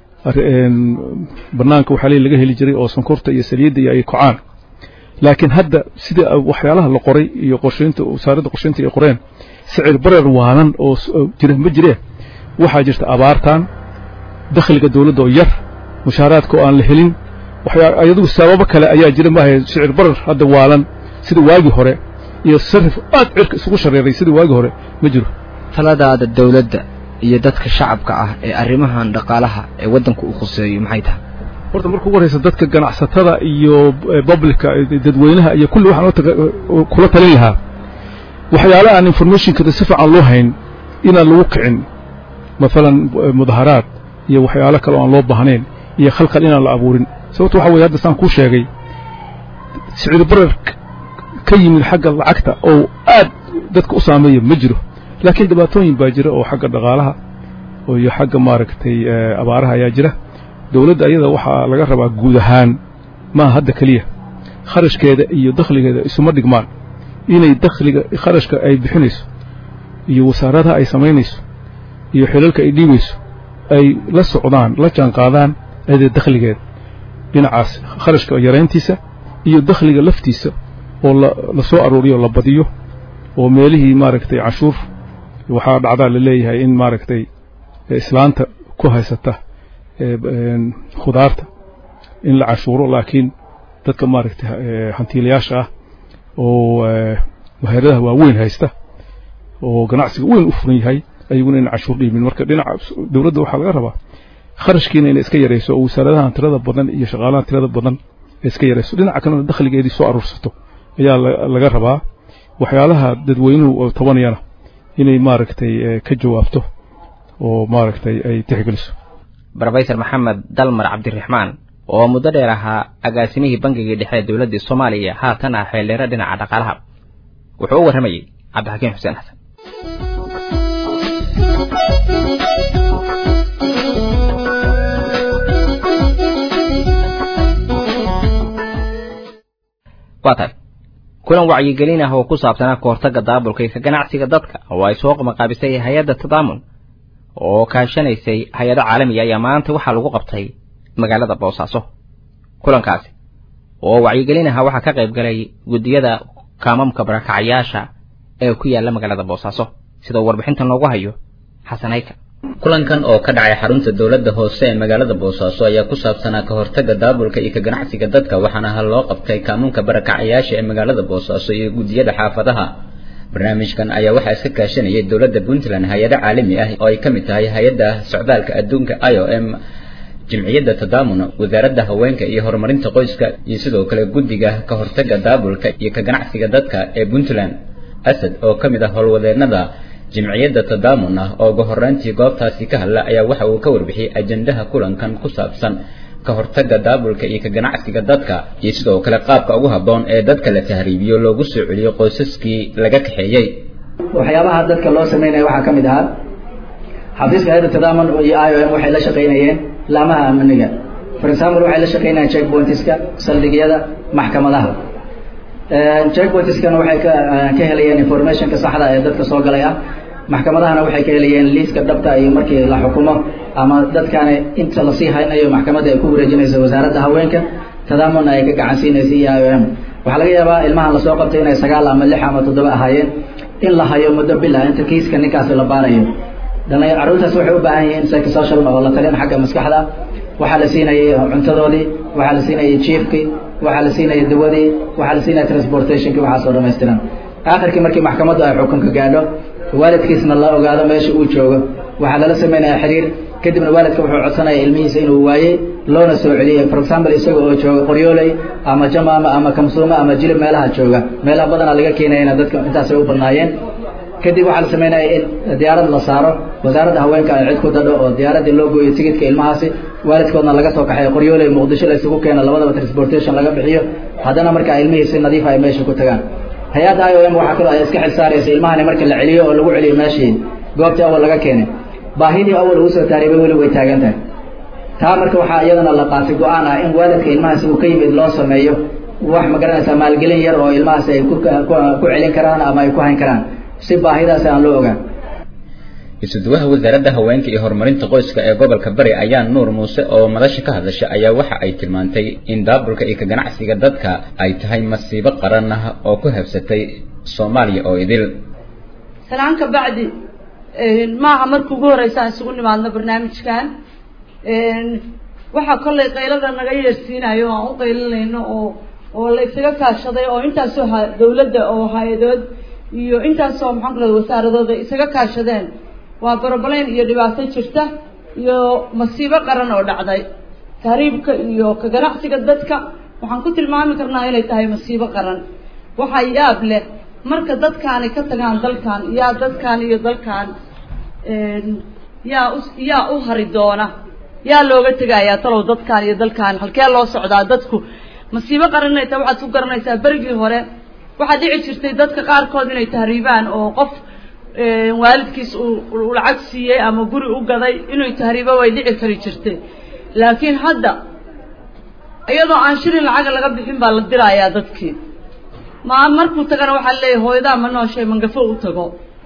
banaanka waxaa laga heli jiray oo sonkorta iyo saliidda iyo ay kocaan laakiin hadda sida waxyaalaha la qoray iyo qorshaynta wasaaradda qorshaynta ay qoreen sicir barar waalan oo jira ma jireen waxaa jirta abaartan dakhliga dawladda oo yar mushaaraadka oo aan la helin ayadugu sababo kale ayaa jira maahay sicir barar hadda waalan sida waagii hore iyo sarif aad cirka isugu shareeray sida waagii hore ma jiro taladaada dawladda iyo dadka shacabka ah ee arrimahan dhaqaalaha ee waddanku u khuseeyo maxay tahay horta marka ugu horeysa dadka ganacsatada iyo publica dadweynaha iyo kulli waxaan kula talin lahaa waxyaala aan informationkada si fiican loo hayn inaan lagu kicin maalan mudaharaad iyo waxyaalo kale oo aan loo baahnayn iyo khalkhal inaan la abuurin sababto waxa weye hadda saan kuu sheegay sicir barar ka yimid xagga lacagta oo aad dadka u saameeya ma jiro laakiin dhibaatooyin baa jira oo xagga dhaqaalaha iyo xagga maaragtay abaaraha ayaa jira dawladda ayada waxaa laga rabaa guud ahaan maaha hadda keliya kharashkeeda iyo dakhligeeda isuma dhigmaan inay dakhliga kharashka ay bixinayso iyo wasaaradaha ay samaynayso iyo xilalka ay dhiibayso ay la socdaan la jaanqaadaan ayada dakhligeeda dhinacaas kharashka yarayntiisa iyo dakhliga laftiisa oo la soo aruuriyo la badiyo oo meelihii maaragtay cashuur waxaa dhacdaa la leeyahay in maaragtay islaanta ku haysata khudaarta in la cashuuro laakiin dadka maaragtay hantiilayaasha ah oo maheradaha waaweyn haysta oo ganacsiga weyn u furan yahay ayaguna in cashuur dhiibin marka dhinaca dawladda waxaa laga rabaa kharashkiina inay iska yarayso oo wasaaradahan tirada badan iyo shaqaalahan tirada badan ay iska yarayso dhinaca kalena dakhligeedii soo aruursato ayaa laga rabaa waxyaalaha dadweynuhu tabanayana inay maaragtay ka jawaabto oo maaragtay ay tixgeliso brofesor maxamed dalmar cabdiraxmaan oo muddo dheer ahaa agaasimihii bangigii dhexe ee dowladdii soomaaliya haatan ah xeeldheero dhinaca dhaqaalaha wuxuu u warramayey cabdixakiin xuseen xasan waa tahay kulan wacyigelin ah oo ku saabsanaa kahortagga daabulka iyo ka ganacsiga dadka oo ay soo qamaqaabisay hay-adda tadaamun oo kaashanaysay hay-ado caalamiga ayaa maanta waxaa lagu qabtay magaalada boosaaso kulankaasi oo wacyigelin aha waxaa ka qayb galay guddiyada kaamamka barakacyaasha ee ku yaalla magaalada boosaaso sidoo warbixintan loogu hayo xasan hayka kulankan oo ka dhacay xarunta dowladda hoose ee magaalada boosaaso ayaa ku saabsanaa ka hortagga daabulka iyo ka ganacsiga dadka waxaana hal loo qabtay kaamunka barakacayaasha ee magaalada boosaaso iyo guddiyada xaafadaha barnaamijkan ayaa waxaa iska kaashanayay dowladda puntland hay-ado caalami ah oo ay ka mid tahay hay-adda socdaalka adduunka i o m jimciyadda tadaamun wasaaradda haweenka iyo horumarinta qoyska iyo sidoo kale guddiga ka hortagga daabulka iyo ka ganacsiga dadka ee puntland asad oo ka mid ah howlwadeennada jimciyadda tadaamun ah oo ugu horreyntii goobtaasi ka hadla ayaa waxa uu ka warbixiyey ajendaha kulankan ku saabsan ka hortagga daabulka iyo ka ganacsiga dadka iyo sidoo kale qaabka ugu habboon ee dadka la tahriibiyo loogu soo celiyo qoysaskii laga kaxeeyey waxyaabaha dadka loo sameynaya waxaa ka mid ahaa xafiiska hayadda tadaamun iyo i o m waxay la shaqaynayeen laamaha amniga for example waxay la shaqaynayaan check pointiska saldhigyada maxkamadaha check pointiskana waxay ka ka helayeen informationka saxda ee dadka soo galay ah maxkamadahana waxay ka helayeen liiska dhabta iyo markii la xukumo ama dadkani inta lasii haynayo maxkamadda ay ku wareejinayso wasaaradda haweenka tadaamuna ay ka gacan siinaysa iyo i o m waxaa laga yaabaa ilmahan lasoo qabtay inay sagaal ama lix ama toddoba ahaayeen in la hayo muddo bil ah inta kiiska ninkaasi la baarayo dhalin carruurtaas waxay u baahan yihiin psychosocial oo la talin xagga maskaxda waxaa la siinayay cuntadoodii waxaa la siinayay jiefkii waxaa la siinayay dawadii waxaa la siinaya transportationkii waxaasoo dhamaystiran aakhirkii markii maxkamaddu ay xukunka gaadho waalidkiisna la ogaado meesha uu joogo waxaa lala sameynaya xiriir kadibna waalidka wuxuu codsanaya ilmihiisa inuu waayey loona soo celiyey for example isaga oo jooga qoryooley ama jamaama ama kamsuuma ama jilib meelaha jooga meelaha badanaa laga keenayana dadka intaasay u badnaayeen kadib waxaa la sameynaya in diyaarad la saaro wasaaradda haweenka ay cid ku dadho oo diyaaraddii loo gooyo tigidka ilmahaasi waalidkoodna laga soo kaxeeyo qoryoole muqdisho la isugu keeno labadaba transportation laga bixiyo haddana marka ilmihii si nadiif ay meesha ku tagaan hay-adda i o m waxaa kaloo ay iska xil saaraysa ilmahani marka la celiyo oo lagu celiyo meeshii goobtii awal laga keenay baahidii awal ugu soo taariibay weli way taagan tahay taa marka waxaa iyadana la qaatay go-aan ah in waalidka ilmahaasi uu ka yimid loo sameeyo wax ma garanaysaa maalgelin yar oo ilmahaasi ay ku ku celin karaan ama ay ku hayn karaan si baahidaasi aan loo ogaan isuduwaha wasaaradda haweenka iyo horumarinta qoyska ee gobolka bari ayaa nuur muuse oo madasha ka hadasha ayaa waxa ay tilmaantay in daabulka iyo ka ganacsiga dadka ay tahay masiibo qaran ah oo ku habsatay soomaaliya oo idil salaan ka bacdi maaha marka ugu horeysa aan isugu nimaadno barnaamijkan waxaa kollay qaylada naga yeersiinayo o aan u qaylinayno oo oo la isaga kaashaday oo intaasoo ha dawladda oo hay-adood iyo intaasoo maxaan ku rahda wasaaradooda isaga kaashadeen waa barobaleyn iyo dhibaato jirta iyo masiibo qaran oo dhacday tahriibka iyo ka ganacsiga dadka waxaan ku tilmaami karnaa inay tahay masiibo qaran waxaa yaab leh marka dadkaani ka tagaan dalkan yaa dadkan iyo dalkan yaa u yaa u hari doona yaa looga tegayaa talow dadkan iyo dalkan halkee loo socdaa dadku masiibo qaran inay tahay waxaad ku garanaysaa berigii hore waxaa dhici jirtay dadka qaarkood inay tahriibaan oo qof waalidkiis uu lacag siiyey ama guri u gaday inuu tahriibo way dhici kari jirtay laakiin hadda iyadoo aan shilin lacaga laga bixin baa la dirayaa dadkii ma markuu tagana waxaa leeyahay hooyadaa ma nooshay mangafo u tago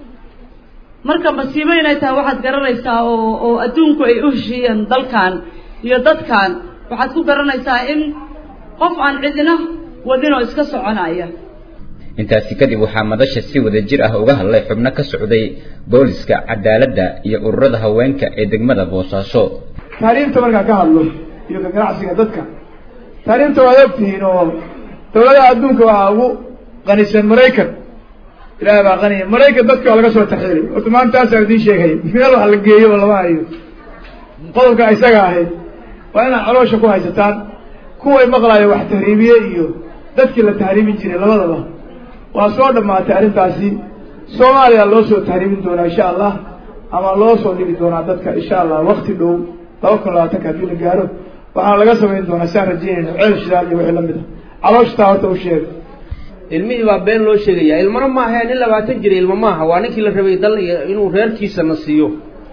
marka masiibo inay tahay waxaad garanaysaa oo oo adduunku ay u heshiiyeen dalkan iyo dadkan waxaad ku garanaysaa in qof aan cidina wadin oo iska soconaya intaasi kadib waxaa madasha si wada jir ah uga hadlay xubno ka socday booliska cadaaladda iyo ururada haweenka ee degmada boosaaso taariikhta markaan ka hadlo iyo ka ganacsiga dadka taariikhta waad ogtihiin oo dawladaha adduunka waxaa ugu qanisan maraykan ilaahay baa qaniya maraykan dadka waa laga soo taxiilay horta maantaasaa idiin sheegay meel wax la geeyo oo lama hayo qodobka isaga ahayd waa inaad caloosha ku haysataan kuway maqlaayo wax tahriibiye iyo dadkii la tahriibin jiray labadaba waa soo dhammaatay arrintaasi soomaaliya loo soo tahriibin doonaa insha allah ama loo soo dhigi doonaa dadka insha allah wakti dhow laba kun labaatanka haddii la gaaro waxaana laga samayn doonaa saan rajeynayna ceel shidaal iyo wixii lamid a calooshataa horta u sheega ilmihii baa been loo sheegaya ilmana maaha nin labaatan jira ilmo maaha waa ninkii la rabay dal inuu reerkiisa na siiyo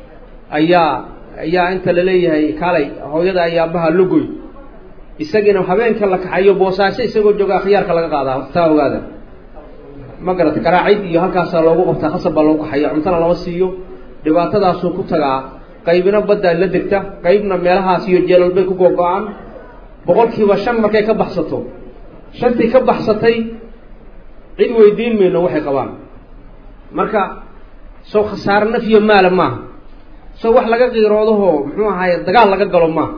ayaa ayaa inta laleeyahay kaalay hooyada ayaa aabbaha logoy isagiina habeenka la kaxayo boosaaso isagoo jooga khiyaarka laga qaadaa taa ogaada ma garata garaacid iyo halkaasaa loogu qabtaa khasab baa loogu kaxaya cuntana lama siiyo dhibaatadaasuu ku tagaa qaybina baddaa la degta qaybna meelahaas iyo jeelal bay ku googo-aan boqolkiiba shan markay ka baxsato shantii ka baxsatay cid weydiin mayno waxay qabaan marka soo khasaare naf iyo maala maaha soo wax laga qiiroodahoo muxuu ahaye dagaal laga galo maaha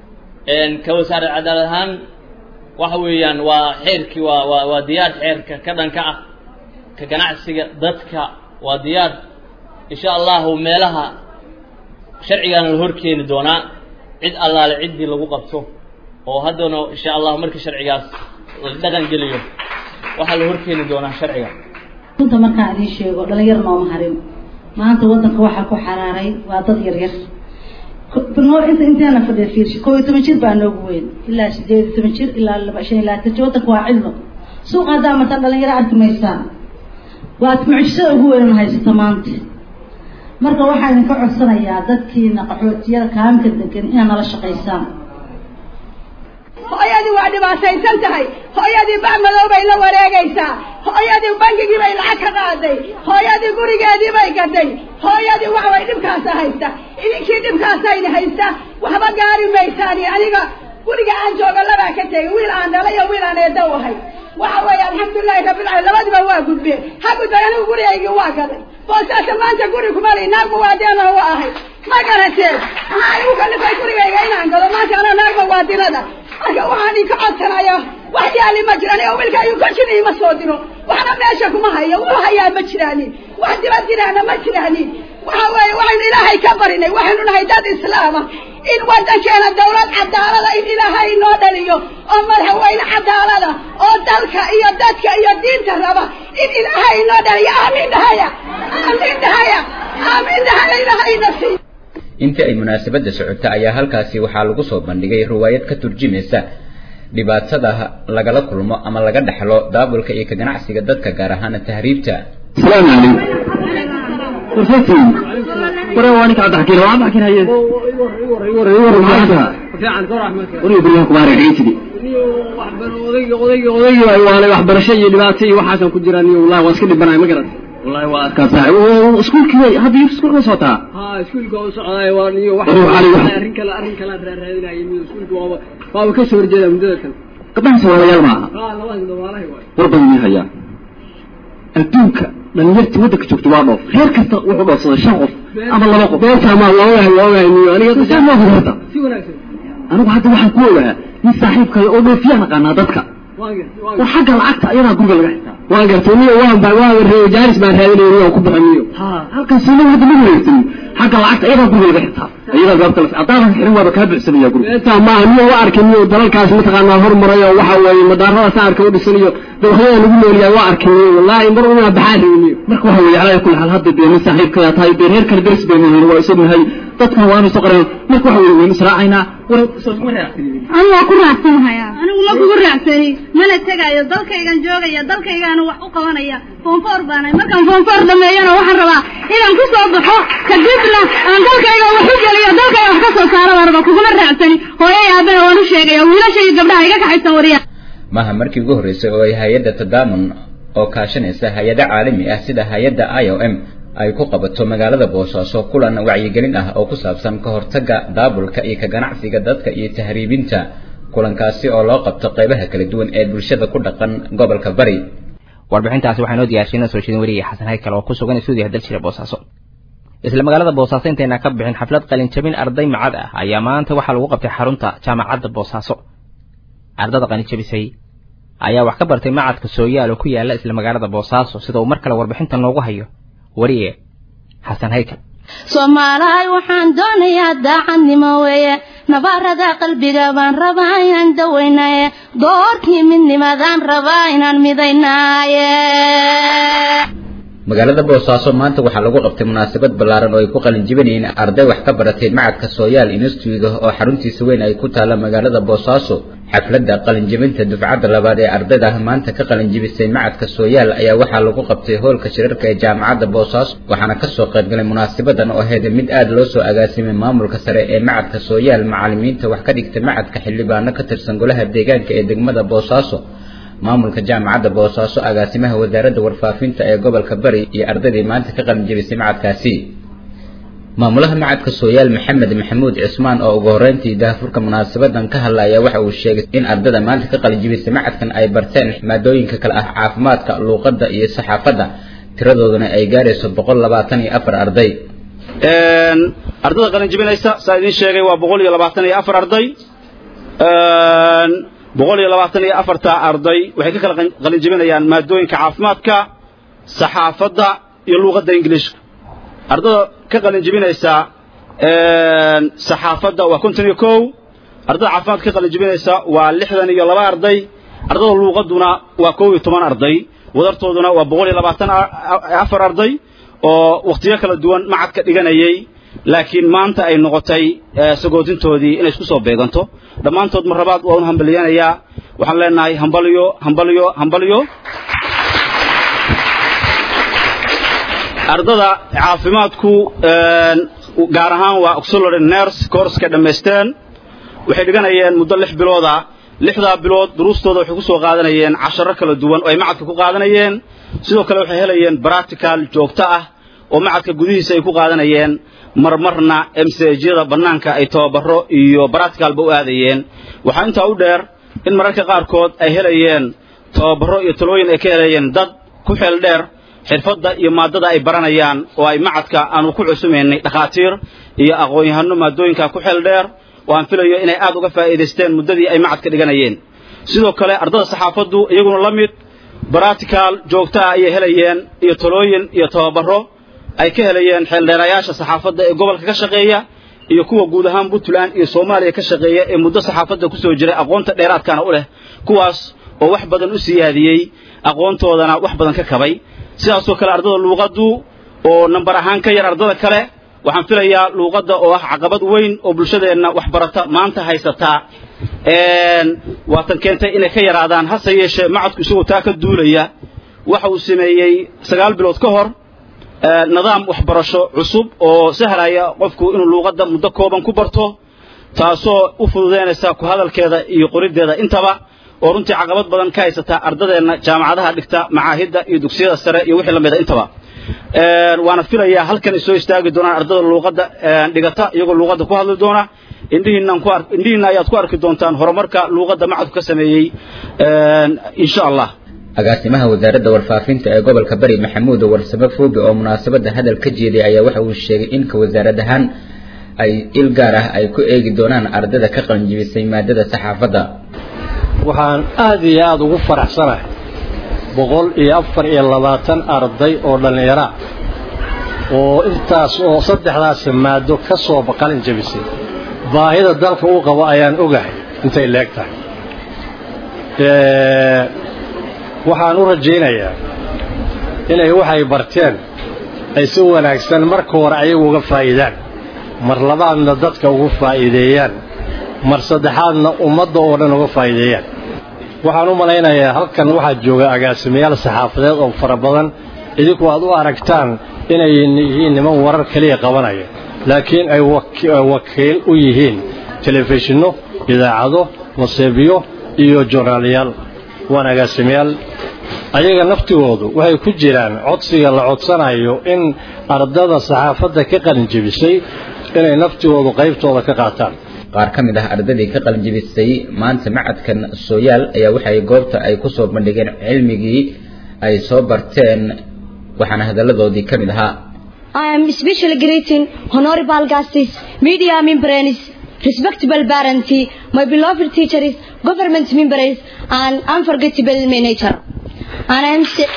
ka wasaare cadaalad ahaan waxa weeyaan waa xeerkii waa waa waa diyaar xeerka ka dhanka ah ka ganacsiga dadka waa diyaar insha allahu meelaha sharcigaana la hor keeni doonaa cid allaale ciddii lagu qabto oo haddana insha allahu markii sharcigaas la dhaqan geliyo waxaa la hor keeni doonaa sharciga runta markaan idiin sheego dhalinyar nooma harin maanta waddanka waxaa ku xaraaray waa dad yar yar inta inteena fadhiya fiirshi kow iyo toban jir baa noogu weyn ilaa sideed iyo toban jir ilaa laba shan iyo labaatan jir waddanka waa cidlo suuqa haddaa martaan dhalinyaro arki maysaan waa mucjisada ugu weyn haysata maanta marka waxaa idinka codsanayaa dadkiina qaxootiyada kaamka degan inaad nala shaqaysaan hooyadii waa dhibaataysan tahay hooyadii bac madow bay la wareegaysaa hooyadii bangigii bay lacag ka qaaday hooyadii gurigeedii bay gaday hooyadii waxbay dhibkaasa haysta idinkii dhibkaasayna haysta waxba gaari maysaani aniga guriga aan jooga labaa ka tegay wiil aan dhalay iyo wiil aan eedo ahay waxa weeye alxamdulilahi rabbilcaalamiin labadiba waa gudbeen ha gudbay anigu gurigaygii waa gaday boosaasa maanta guri kuma lii naagba waa deena wa ahay ma garateen maxaa igu kalifay gurigayga inaan gado maanta ana naagba waa dilada marka waxaan idinka codsanaya wax yaali ma jiraan oo wiilka ayuu korjina ima soo diro waxna meesha kuma hayo wuxuu hayaa ma jiraanin wax dibad jiraana ma jiraanin waxa weeye waxaynu ilaahay ka barinay waxaynu nahay dad islaama in waddankeena dawlad cadaalada in ilaahay inoo dhaliyo oo madaxweyne cadaalada oo dalka iyo dadka iyo diinta raba in ilaahay inoo dhaliyo aamiin dhahaya aamiin dhahaya aamiin dhahaya ilaahay ina siiyo intii ay munaasabadda socota ayaa halkaasi waxaa lagu soo bandhigay riwaayad ka turjumaysa dhibaatada lagala kulmo ama laga dhaxlo daabulka iyo ka ganacsiga dadka gaar ahaan tahriibta السلام عليكم فرصتي ورا وانك عبد الحكيم وعبد الحكيم هي ورا ورا معها ورا يبريهم كبار عيتي odayga odayga odayga waana waxbarasho iyo dhibaato iyo waxaasan ku jiraan iyo wallahi waa iska dhibanaay ma garan wallahi waa adkaataa iskuulkii hadda iskuulka ma socotaa ha iskuulka waa socdaay waa iyo wax arrin kale arrin kale aad raadinayay iyo iskuulka waa waa ka soo horjeeda muddada kale gabdhaha soomaaliyaal maaha ha labada gabdhaha war badan yahay adduunka dhalinyartii waddanka joogta waa dhoof reer kasta wuxuu dhoofsaday shan qof ama laba qof beertaa maa waa ogahay waa ogahay niyo aniga saa ma horta si wanaagsan anigu hadda waxaan ku ogaa nin saaxiibkay oo dhoofiyaan aqaanaa dadka war xagga lacagta ayadaa guriga laga xitaa waan gartay niyo waan baa waan reeyo jaaris baan raadinaya niyo ku baxo niyo halkaas ina hadda ma wareegsan xagga lacagta ayadaa guriga laga xitaa ayadaa gaabta la haddaadan xirin waaba kaa buuxsanaya guriga beertaa maaha niyo waa arkay niyo dalalkaas mataqaanaa hormaray oo waxa weeye madaarada saarka u dhisan iyo dawxyada lagu noolyahay waa arkay niyo wallaahi mar unaa baxaa rabi niyo marka waxa weeye calaa kulli xaal hadda dee nin saaxiibkaya tahay dee reer kale deris baynu yihiin waa isognahay dadkan waanu soo qareen marka waxa weeye waynu israacaynaa war anigu waa ku raacsanahayaa anigu ma kugu raacsani mana tegaayo dalkaygan joogaya dalkaygaana wax u qabanaya foonfoor baanahay markaan foonfoor dhameeyana waxaan rabaa inaan ku soo baxo kadibna aan dalkayga wax u geliyo dalkayga wax ka soo saaro baan rabaa kuguma raacsani hooyay aabana waan u sheegaya wiilasha iyo gabdhaha iga kaxaysan wariya maaha markii ugu horreysay oo ay hay-adda tadaamun oo kaashanaysa hay-ado caalami ah sida hay-adda i o m ay ku qabato magaalada boosaaso kulan wacyigelin ah oo ku saabsan ka hortagga daabulka iyo ka ganacsiga dadka iyo tahriibinta kulankaasi oo loo qabto qaybaha kala duwan ee bulshada ku dhaqan gobolka bari warbixintaasi waxaa inoo diyaarsiina soo jeedin wariyay xasan haykal oo ku sugan stuudiyaha daljira boosaaso isla magaalada boosaaso intayna ka bixin xaflad qalinjabin arday macad ah ayaa maanta waxaa lagu qabtay xarunta jaamacadda boosaaso ardada qalinjabisay ayaa wax ka bartay macadka sooyaal oo ku yaala isla magaalada boosaaso sida uu mar kale warbixinta noogu hayo wariye xasan haykal soomaalahay waxaan doonayaa daacadnimo weeye nabaarada qalbiga baan rabaa inaan dawaynaye doorkii midnimadaan rabaa inaan midaynaaye magaalada boosaaso maanta waxaa lagu qabtay munaasabad ballaaran oo ay ku qalin jibinayeen arday wax ka baratay macadka sooyaal institute oo xaruntiisa weyn ay ku taalla magaalada boosaaso xafladda qalinjibinta dufcadda labaad ee ardayda ah maanta ka qalinjibisay macadka sooyaal ayaa waxaa lagu qabtay hoolka shirarka ee jaamacadda boosaaso waxaana kasoo qaybgalay munaasabadan oo ahayd mid aad loo soo agaasimay maamulka sare ee macadka sooyaal macalimiinta wax ka dhigta macadka xildhibaano ka tirsan golaha deegaanka ee degmada boosaaso maamulka jaamacadda boosaaso agaasimaha wasaaradda warfaafinta ee gobolka bari iyo ardaydii maanta ka qalin jebisay macadkaasi maamulaha macadka sooyaal maxamed maxamuud cismaan oo ugu horreyntii daahfurka munaasabadan ka hadlaya waxa uu sheegay in ardada maanta ka qalin jebisay macadkan ay barteen maadooyinka kale ah caafimaadka luuqadda iyo saxaafadda tiradooduna ay gaarayso boqol labaatan iyo afar arday ardada qalin jebinaysa saa idiin sheegay waa boqol iyo labaatan iyo afar arday boqol iyo labaatan iyo afarta arday waxay ka kala qalin jebinayaan maadooyinka caafimaadka saxaafadda iyo luuqadda ingiliishka ardada ka qalin jebinaysa saxaafadda waa konton iyo kow ardada caafimaadka ka qalin jebinaysa waa lixdan iyo laba arday ardada luuqadduna waa kow iyo toban arday wadartooduna waa boqol iyo labaatan afar arday oo wakhtiyo kala duwan macadka dhiganayay laakiin maanta ay noqotay sagootintoodii inay isku soo beeganto dhammaantood mar labaad waa un hambaliyanayaa waxaan leenahay hambalyo hambalyo hambalyo ardada caafimaadku gaar ahaan waa auxiliary nurse courska dhammaysteen waxay dhiganayeen muddo lix bilooda lixdaa bilood duruustooda waxay ku soo qaadanayeen casharo kala duwan oo ay macadka ku qaadanayeen sidoo kale waxay helayeen practical joogto ah oo macadka gudihiisa ay ku qaadanayeen marmarna msjyada bannaanka ay tababaro iyo baracticalba u aadayeen waxaa intaa u dheer in mararka qaarkood ay helayeen tababaro iyo talooyin ay ka helayeen dad ku xeel dheer xirfadda iyo maadada ay baranayaan oo ay macadka aanu ku cusumaynay dhakhaatiir iyo aqoon-yahano maadooyinka ku xeel dheer oo aan filayo inay aad uga faa'iidaysteen muddadii ay macadka dhiganayeen sidoo kale ardada saxaafaddu iyaguna la mid baractical joogto ah ayay helayeen iyo talooyin iyo tababaro ay ka helayeen xeeldheerayaasha saxaafadda ee gobolka ka shaqeeya iyo kuwa guud ahaan puntland iyo soomaaliya ka shaqeeya ee muddo saxaafadda ku soo jiray aqoonta dheeraadkana u leh kuwaas oo wax badan u siyaadiyey aqoontoodana wax badan ka kabay sidaasoo kale ardada luuqaddu oo nambar ahaan ka yar ardada kale waxaan filayaa luuqadda oo ah caqabad weyn oo bulshadeenna waxbarata maanta haysataa waatan keentay inay ka yaraadaan hase yeeshee macadku isagoo taa ka duulaya waxa uu sameeyey sagaal bilood ka hor nidaam waxbarasho cusub oo sahlaya qofku inuu luuqadda muddo kooban ku barto taasoo u fududaynaysa ku hadalkeeda iyo qoriddeeda intaba oo runtii caqabad badan ka haysataa ardadeenna jaamacadaha dhigta macaahidda iyo dugsiyada sare iyo wixii lamida intaba waana filayaa halkan ay soo istaagi doonaan ardada luuqadda dhigata iyagoo luuqadda ku hadli doona indhihiinna ayaad ku arki doontaan horumarka luuqadda macadku ka sameeyey insha allah agaasimaha wasaaradda warfaafinta ee gobolka bari maxamuud warsame foobi oo munaasabadda hadal ka jeeday ayaa waxa uu sheegay in ka wasaarad ahaan ay il gaar ah ay ku eegi doonaan ardada ka qalinjibisay maadada saxaafadda waxaan aad iyo aada ugu faraxsanahay boqol iyo afar iyo labaatan arday oo dhallinyara oo intaas oo saddexdaas maado ka soo qalin jabisay baahida dalka uu qabo ayaan ogahay intay leeg tahay waxaan u rajaynayaa inay waxay barteen ay si wanaagsan marka hore ayagu uga faa'iidaan mar labaadna dadka ugu faa'iideeyaan mar saddexaadna ummadda oo dhan uga faa'iideeyaan waxaan u malaynayaa halkan waxaa jooga agaasimayaal saxaafadeed oo fara badan idinku aad u aragtaan inay yihiin niman warar keliya qabanaya laakiin ay wakiil u yihiin telefishinno idaacado maseebiyo iyo joornaalayaal waan agaasimayaal ayaga naftigoodu waxay ku jiraan codsiga la codsanayo in ardada saxaafadda ka qalinjebisay inay naftigoodu qaybtooda ka qaataan qaar ka mid ah ardadii ka qalinjibisay maanta macadkan sooyaal ayaa waxay goobta ay ku soo bandhigeen cilmigii ay soo barteen waxaana hadalladoodii ka mid ahaa I am specially greeting honorable guests, media members, respectable parents, my beloved teachers, government members, and unforgettable manager. And I am sa-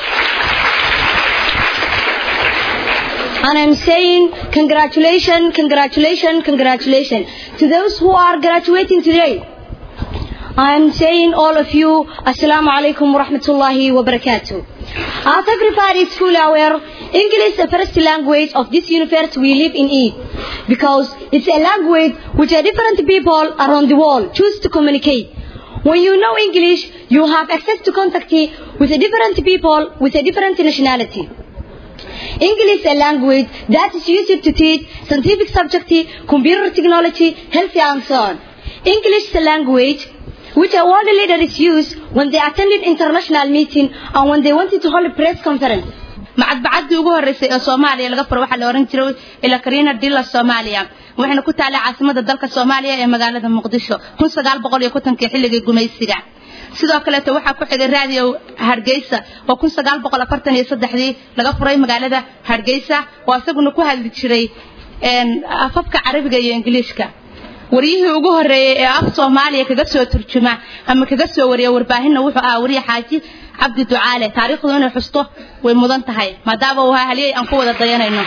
and I'm saying congratulations, congratulations, congratulations to those who are graduating today. I'm saying all of you, Assalamu alaikum wa rahmatullahi wa barakatuh. As everybody is fully aware, English is the first language of this universe we live in it. Because it's a language which a different people around the world choose to communicate. When you know English, you have access to contact with a different people with a different nationality. English is a language that is used to teach scientific subjects, computer technology, health and so on. English is a language which a world leaders use when they attended international meeting and when they wanted to hold a press conference. macadbacadii ugu horeysay ee soomaaliya laga furo waxaa la ohan jiray ila karina dilla soomaaliya waxayna ku taalay caasimada dalka soomaaliya ee magaalada muqdisho kun sagaal boqol iyo kontonkii xilligii gumaysiga sidoo kaleeto waxaa ku xigay raadiyo hargeysa oo kun sagaal boqol afartan iyo saddexdii laga furay magaalada hargeysa oo isaguna ku hadli jiray afafka carabiga iyo ingiliishka waryihii ugu horeeyey ee af soomaaliya kaga soo turjuma ama kaga soo wariya warbaahinna wuxuu ahaa wariye xaaji cabdi ducaale taariikhdu inay xusto way mudan tahay maadaama uu ahaa haliyey aan ku wada dayanayno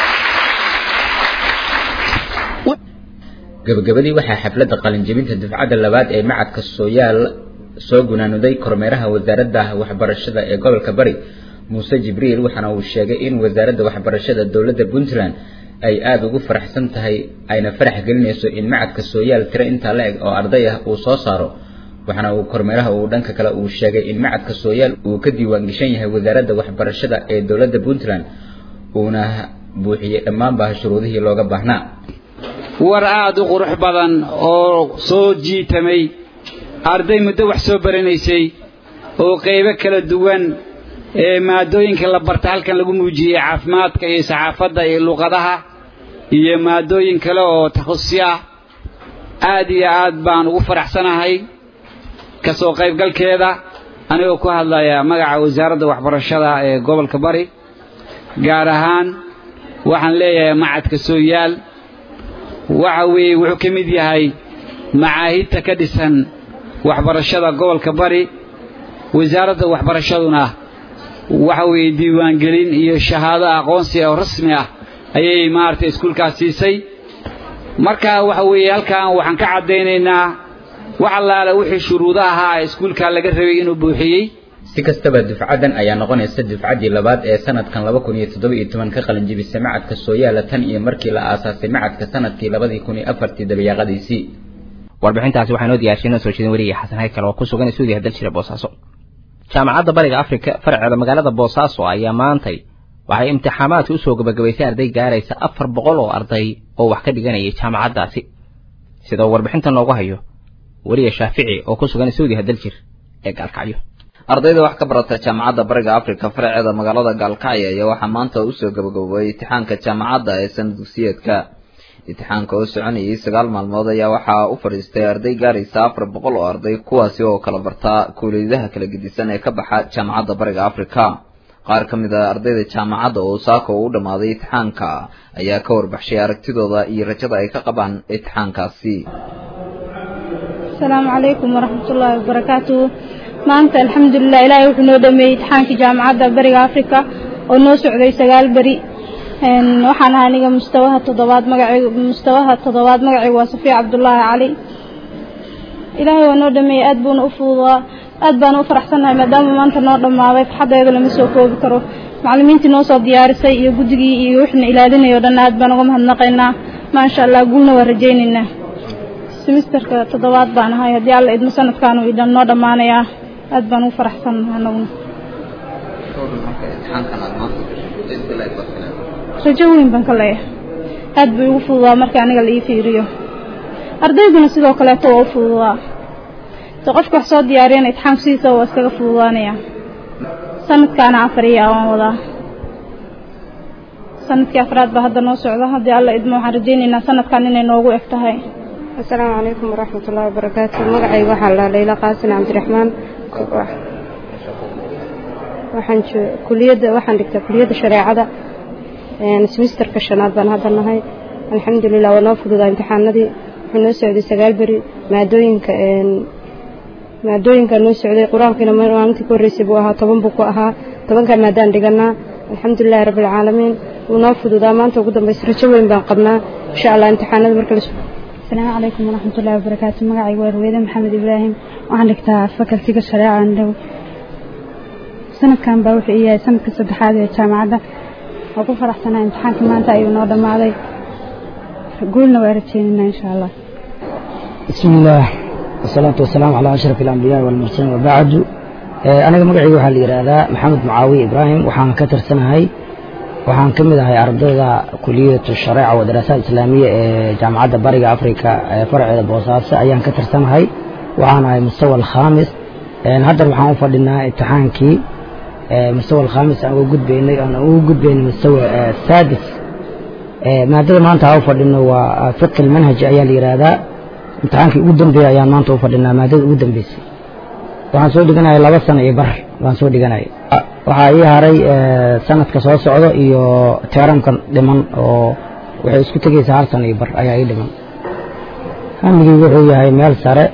gabagabadii waxaa xafladda qalinjebinta dufcadda labaad ee macadka sooyaal soo gunaanuday kormeeraha wasaaradda waxbarashada ee gobolka bari muuse jibriil waxaana uu sheegay in wasaaradda waxbarashada dowladda puntland ay aada ugu faraxsan tahay ayna farax gelinayso in macadka sooyaal tiro intaa la eg oo arday ah uu soo saaro waxaana uu kormeeraha uu dhanka kale uu sheegay in macadka sooyaal uu ka diiwaan geshan yahay wasaaradda waxbarashada ee dowladda puntland uuna buuxiyey dhammaanba shuruudihii looga baahnaa war aad u qurux badan oo soo jiitamay arday muddo wax soo baranaysay oo qaybo kala duwan ee maadooyinka la barta halkan lagu muujiyey caafimaadka iyo saxaafadda iyo luqadaha iyo maadooyin kale oo takhusi ah aad iyo aad baan ugu faraxsanahay ka soo qaybgalkeeda anigoo ku hadlaya magaca wasaaradda waxbarashada ee gobolka bari gaar ahaan waxaan leeyahay macadka sooyaal waxa weeye wuxuu ka mid yahay macaahidta ka dhisan waxbarashada gobolka bari wasaaradda waxbarashaduna waxa weeye diiwaangelin iyo shahaado aqoonsi oo rasmi ah ayay maaragtay iskuulkaas siisay marka waxa weeye halkan waxaan ka caddaynaynaa wax allaale wixii shuruudo ahaa ee iskuulka laga rabay inuu buuxiyey si kastaba dufcadan ayaa noqonaysa dufcaddii labaad ee sanadkan laba kun iyo toddoba iyo toban ka qalinjibisay macadka sooyaala tan iyo markii la aasaasay macadka sanadkii labadii kun iyo afartii dabayaaqadiisii warbixintaasi waxaa inoo diyaarshay inoo soo jeedin weriga xasan haykal oo ku sugan suudiya daljira boosaaso jaamacadda bariga afrika farceeda magaalada boosaaso ayaa maantay waxay imtixaamaadka usoo gabagabaysay arday gaaraysa afar boqol oo arday oo wax ka dhiganayay jaamacaddaasi sida uu warbixinta noogu hayo weriya shaafici oo ku sugan suudiya daljir ee gaalkacyo ardayda wax ka barata jaamacadda bariga afrika faraceeda magaalada gaalkacyo ayaa waxaa maanta usoo gabagaboway imtixaanka jaamacadda ee sanad dugsiyeedka imtixaanka oo soconayay sagaal maalmood ayaa waxaa u fadhiistay arday gaaraysa afar boqol oo arday kuwaasi oo kala barta kuuliyadaha kala gedisan ee ka baxa jaamacadda bariga afrika qaar ka mid a ardayda jaamacadda oo saako u dhammaaday imtixaanka ayaa ka warbaxshay aragtidooda iyo rajada ay ka qabaan imtixaankaasi asalaamu calaykum waraxmatullaahi wabarakaatuhu maanta alxamdulilah ilaahay wuxuu noo dhameeyey imtixaankii jaamacadda bariga afrika oo noo socday sagaal beri waxaan ahaa aniga mustawaha toddobaad magacaygu mustawaha toddobaad magacaygu waa safiya cabdullaahi cali ilaahay waa noo dhameeyey aad buuna u fududaa aad baan u faraxsannahay maadaama maanta noo dhammaaday farxaddeeda lama soo koobi karo macallimiintii noo soo diyaarisay iyo guddigii iyo wixna ilaalinayo dhan aad baan uga mahadnaqaynaa maasha allah guulna waa rajaynaynaa semisterka toddobaad baan ahay haddii alla idmo sanadkaanu idhan noo dhammaanayaa aad baan ugu faraxsannahay anaguna rajo weyn baan ka leeyahay aad bay ugu fududaa marka aniga la ii fiiriyo ardayduna sidoo kaleeto waa u fududaa se qofka wax soo diyaariyana itixaamku sidiisa waa iskaga fududaanaya sanadkaana afariya waan wadaa sanadkii afraad baa hadda noo socda haddii alla idmo waxaan rajaynaynaa sanadkan inay noogu eg tahay asalaamu calaykum waraxmatullaahi wabarakaatu magacayga waxaa la layla qaasin cabdiraxmaan waxaan kuliyadda waxaan dhigtaa kuliyadda shareecada semisterka shanaad baan hadda nahay alxamdulilah waa noo fududaa imtixaanadii wuxuu noo socday sagaal beri maadooyinka maadooyinka noo socday qur-aankiina maalintii ka horreysay buu ahaa toban buu ku ahaa tobankaa maadaan dhiganaa alxamdulilahi rabbi alcaalamiin wuu noo fududaa maanta ugu dambaysa rajo weyn baan qabnaa insha allah imtixaanada marka asalaamu calaykum waraxmatullahi wabarakaatu magacayga waa ruweede maxamed ibraahim waxaan dhigtaa fakaltiga shareeca andhow sanadkan baa wuxuu yahay sanadka saddexaad ee jaamacadda waa ku faraxsanaa imtixaankii maanta ayuu noo dhammaaday guulna waa rajeynaynaa insha allah bismi illaah wasalaatu wasalaamu calaa ashraf alambiyaai walmursaliin wabacdu aniga magacayga waxaa la yidhaahdaa maxamed mucaawiye ibraahim waxaan ka tirsanahay waxaan ka mid ahay ardayda kuliyatu shareeca wa daraasaad islaamiya ee jaamacadda bariga afrika ee farceeda boosaaso ayaan ka tirsanahay waxaan ahay mustawa alkhaamis haddan waxaan u fadhinaa imtixaankii mustawa alkhaamis aan uga gudbaynay aan ugu gudbaynay mustawa saadis maadada maanta aan u fadhino waa fiqi almanhaj ayaa la yidhaahdaa imtixaankii ugu dambeeya ayaan maanta u fadhinaa maadada ugu dambeysay waxaan soo dhiganaya laba sano iyo bar baan soo dhiganaya waxaa ii haray sanadka soo socdo iyo teeramkan dhiman oo waxay isku tegaysaa hal sano iyo bar ayaa ii dhiman hamigii wuxuu yahay meel sare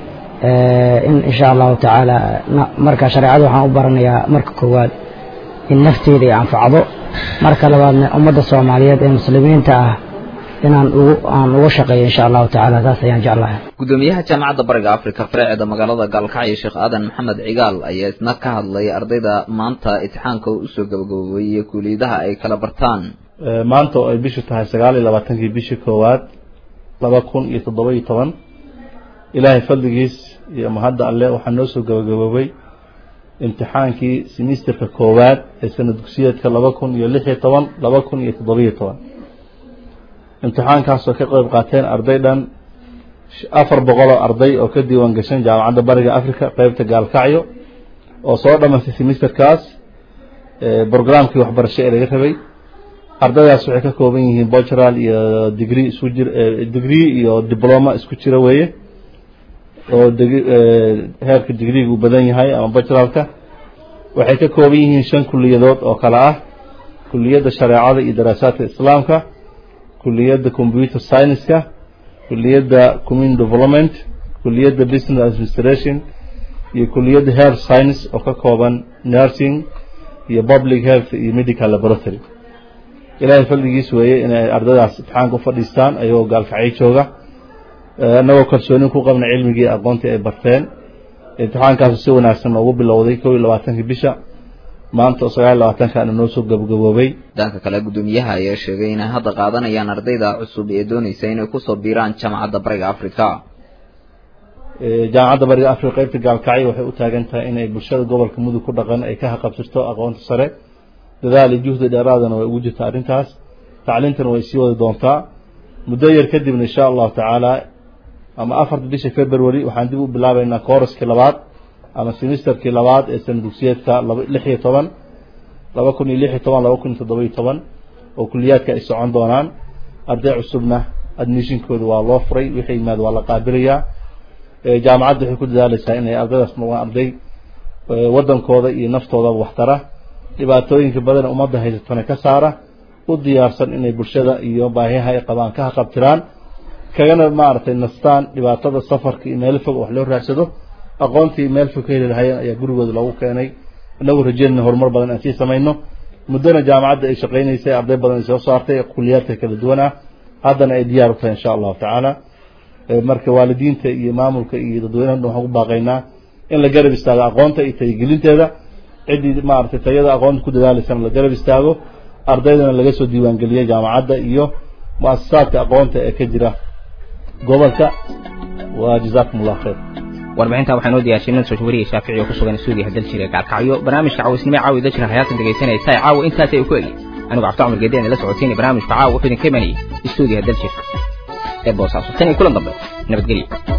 in insha allahu tacaala marka shareecada waxaan u baranayaa marka koowaad in nafteeda ay anfacdo marka labaadna ummadda soomaaliyeed ee muslimiinta ah inaan ugu aan uga shaqeeyo insha allahu tacaala taas ayaan jeclahay gudoomiyaha jaamacadda bariga afrika faraceeda magaalada gaalkacyo sheekh aadan maxamed cigaal ayaa isna ka hadlay ardayda maanta imtixaanka usoo gabagaboobay iyo kuuliyadaha ay kala bartaan maanta oo ay bishu tahay sagaal iyo labaatankii bishii koowaad laba kun iyo toddoba iyo toban ilaahay fadligiis iyo mahadda alle waxaa noo soo gabagaboobay imtixaankii semisterka koowaad ee sanad dugsiyeedka laba kun iyo lix iyo toban laba kun iyo toddoba iyo toban imtixaankaasoo ka qeyb qaateen arday dhan afar boqol oo arday oo ka diiwaan gashan jaamacadda bariga africa qeybta gaalkacyo oo soo dhamaystay semesterkaas brograamkii waxbarasho ee laga rabay ardaydaas waxay ka kooban yihiin bogeral iyo degree isku jir degree iyo diploma isku jira weeye oo heerka digriga uu badan yahay ama bogeralka waxay ka kooban yihiin shan kuliyadood oo kale ah kuliyadda shareecada iyo daraasaadka islaamka kuliyadda computer science-ka kuliyadda community development kuliyadda business administration iyo kuliyadda health science oo ka kooban nursing iyo public health iyo medical laboratory ilaahay fadligiis weeye inay ardaydaas imtixaanka u fadhiistaan ayagoo gaalkacyo jooga annagoo kalsoonin ku qabna cilmigii aqoontii ay barteen imtixaankaas si wanaagsan noogu bilowday kow iyo labaatankii bisha maanta oo sagaal iyo labaatankaana noo soo gabagaboobay dhanka kale guddoomiyaha ayaa sheegay inay hadda qaadanayaan ardayda cusub ee doonaysa inay kusoo biiraan jaamacadda bariga africa jaamacadda bariga africa qaybta gaalkacyo waxay u taagan tahay inay bulshada gobolka mudug ku dhaqan ay ka haqabsirto aqoonta sare dadaal iyo juhdi dheeraadana way ugu jirta arrintaas tacliintana way sii wadi doontaa muddo yar kadibna insha allahu tacaala ama afarta bisha february waxaan dib u bilaabeynaa kooraskii labaad ama semesterkii labaad ee sana dugsiyeedka lix iyo toban laba kun iyo lix iyo toban laba kun iyo toddoba iyo toban oo kuliyaadka ay socon doonaan arday cusubna admissionkooda waa loo furay wixii yimaad waa la qaabilayaa jaamacadda waxay ku dadaaleysaa inay ardaydaas noqdaan arday waddankooda iyo naftoodaba waxtara dhibaatooyinka badan ummadda haysatana ka saara u diyaarsan inay bulshada iyo baahiyaha ay qabaan ka haqabtiraan kagana maaragtay nastaan dhibaatada safarka iyo meel fog wax loo raadsado aqoontii meel fog ka heli lahayeen ayaa gurigooda loogu keenay inagu rajeynayna horumar badan aan sii samayno muddona jaamacadda ay shaqaynaysay arday badan ay soo saartay kuliyaadka kala duwan ah haddana ay diyaar u tahay insha allahu tacaala marka waalidiinta iyo maamulka iyo dadweynaha dhan waxaan ku baaqaynaa in la garab istaago aqoonta iyo tayagelinteeda ciddii maaragtay tayada aqoonta ku dadaalaysana la garab istaago ardaydana laga soo diiwaangeliya jaamacadda iyo mu-asasaadka aqoonta ee ka jira gobolka wa jazakum allah khayr warbixinta waxaa noo diyaashay nin soo wariyay shaafici oo ku sugan suudiya hadal jiray gaalkacyo barnaamijka cawisnimo caawi dajira hayaatan dhegaysanaysa caawa intaas ay ku egi anigu cabdi cumar geedeen la socotiinay barnaamijka caawa wuxuu idin ka imanayay stuudiya hadal jir ee boosaaso tan iyo kulan dambe nabadgelyo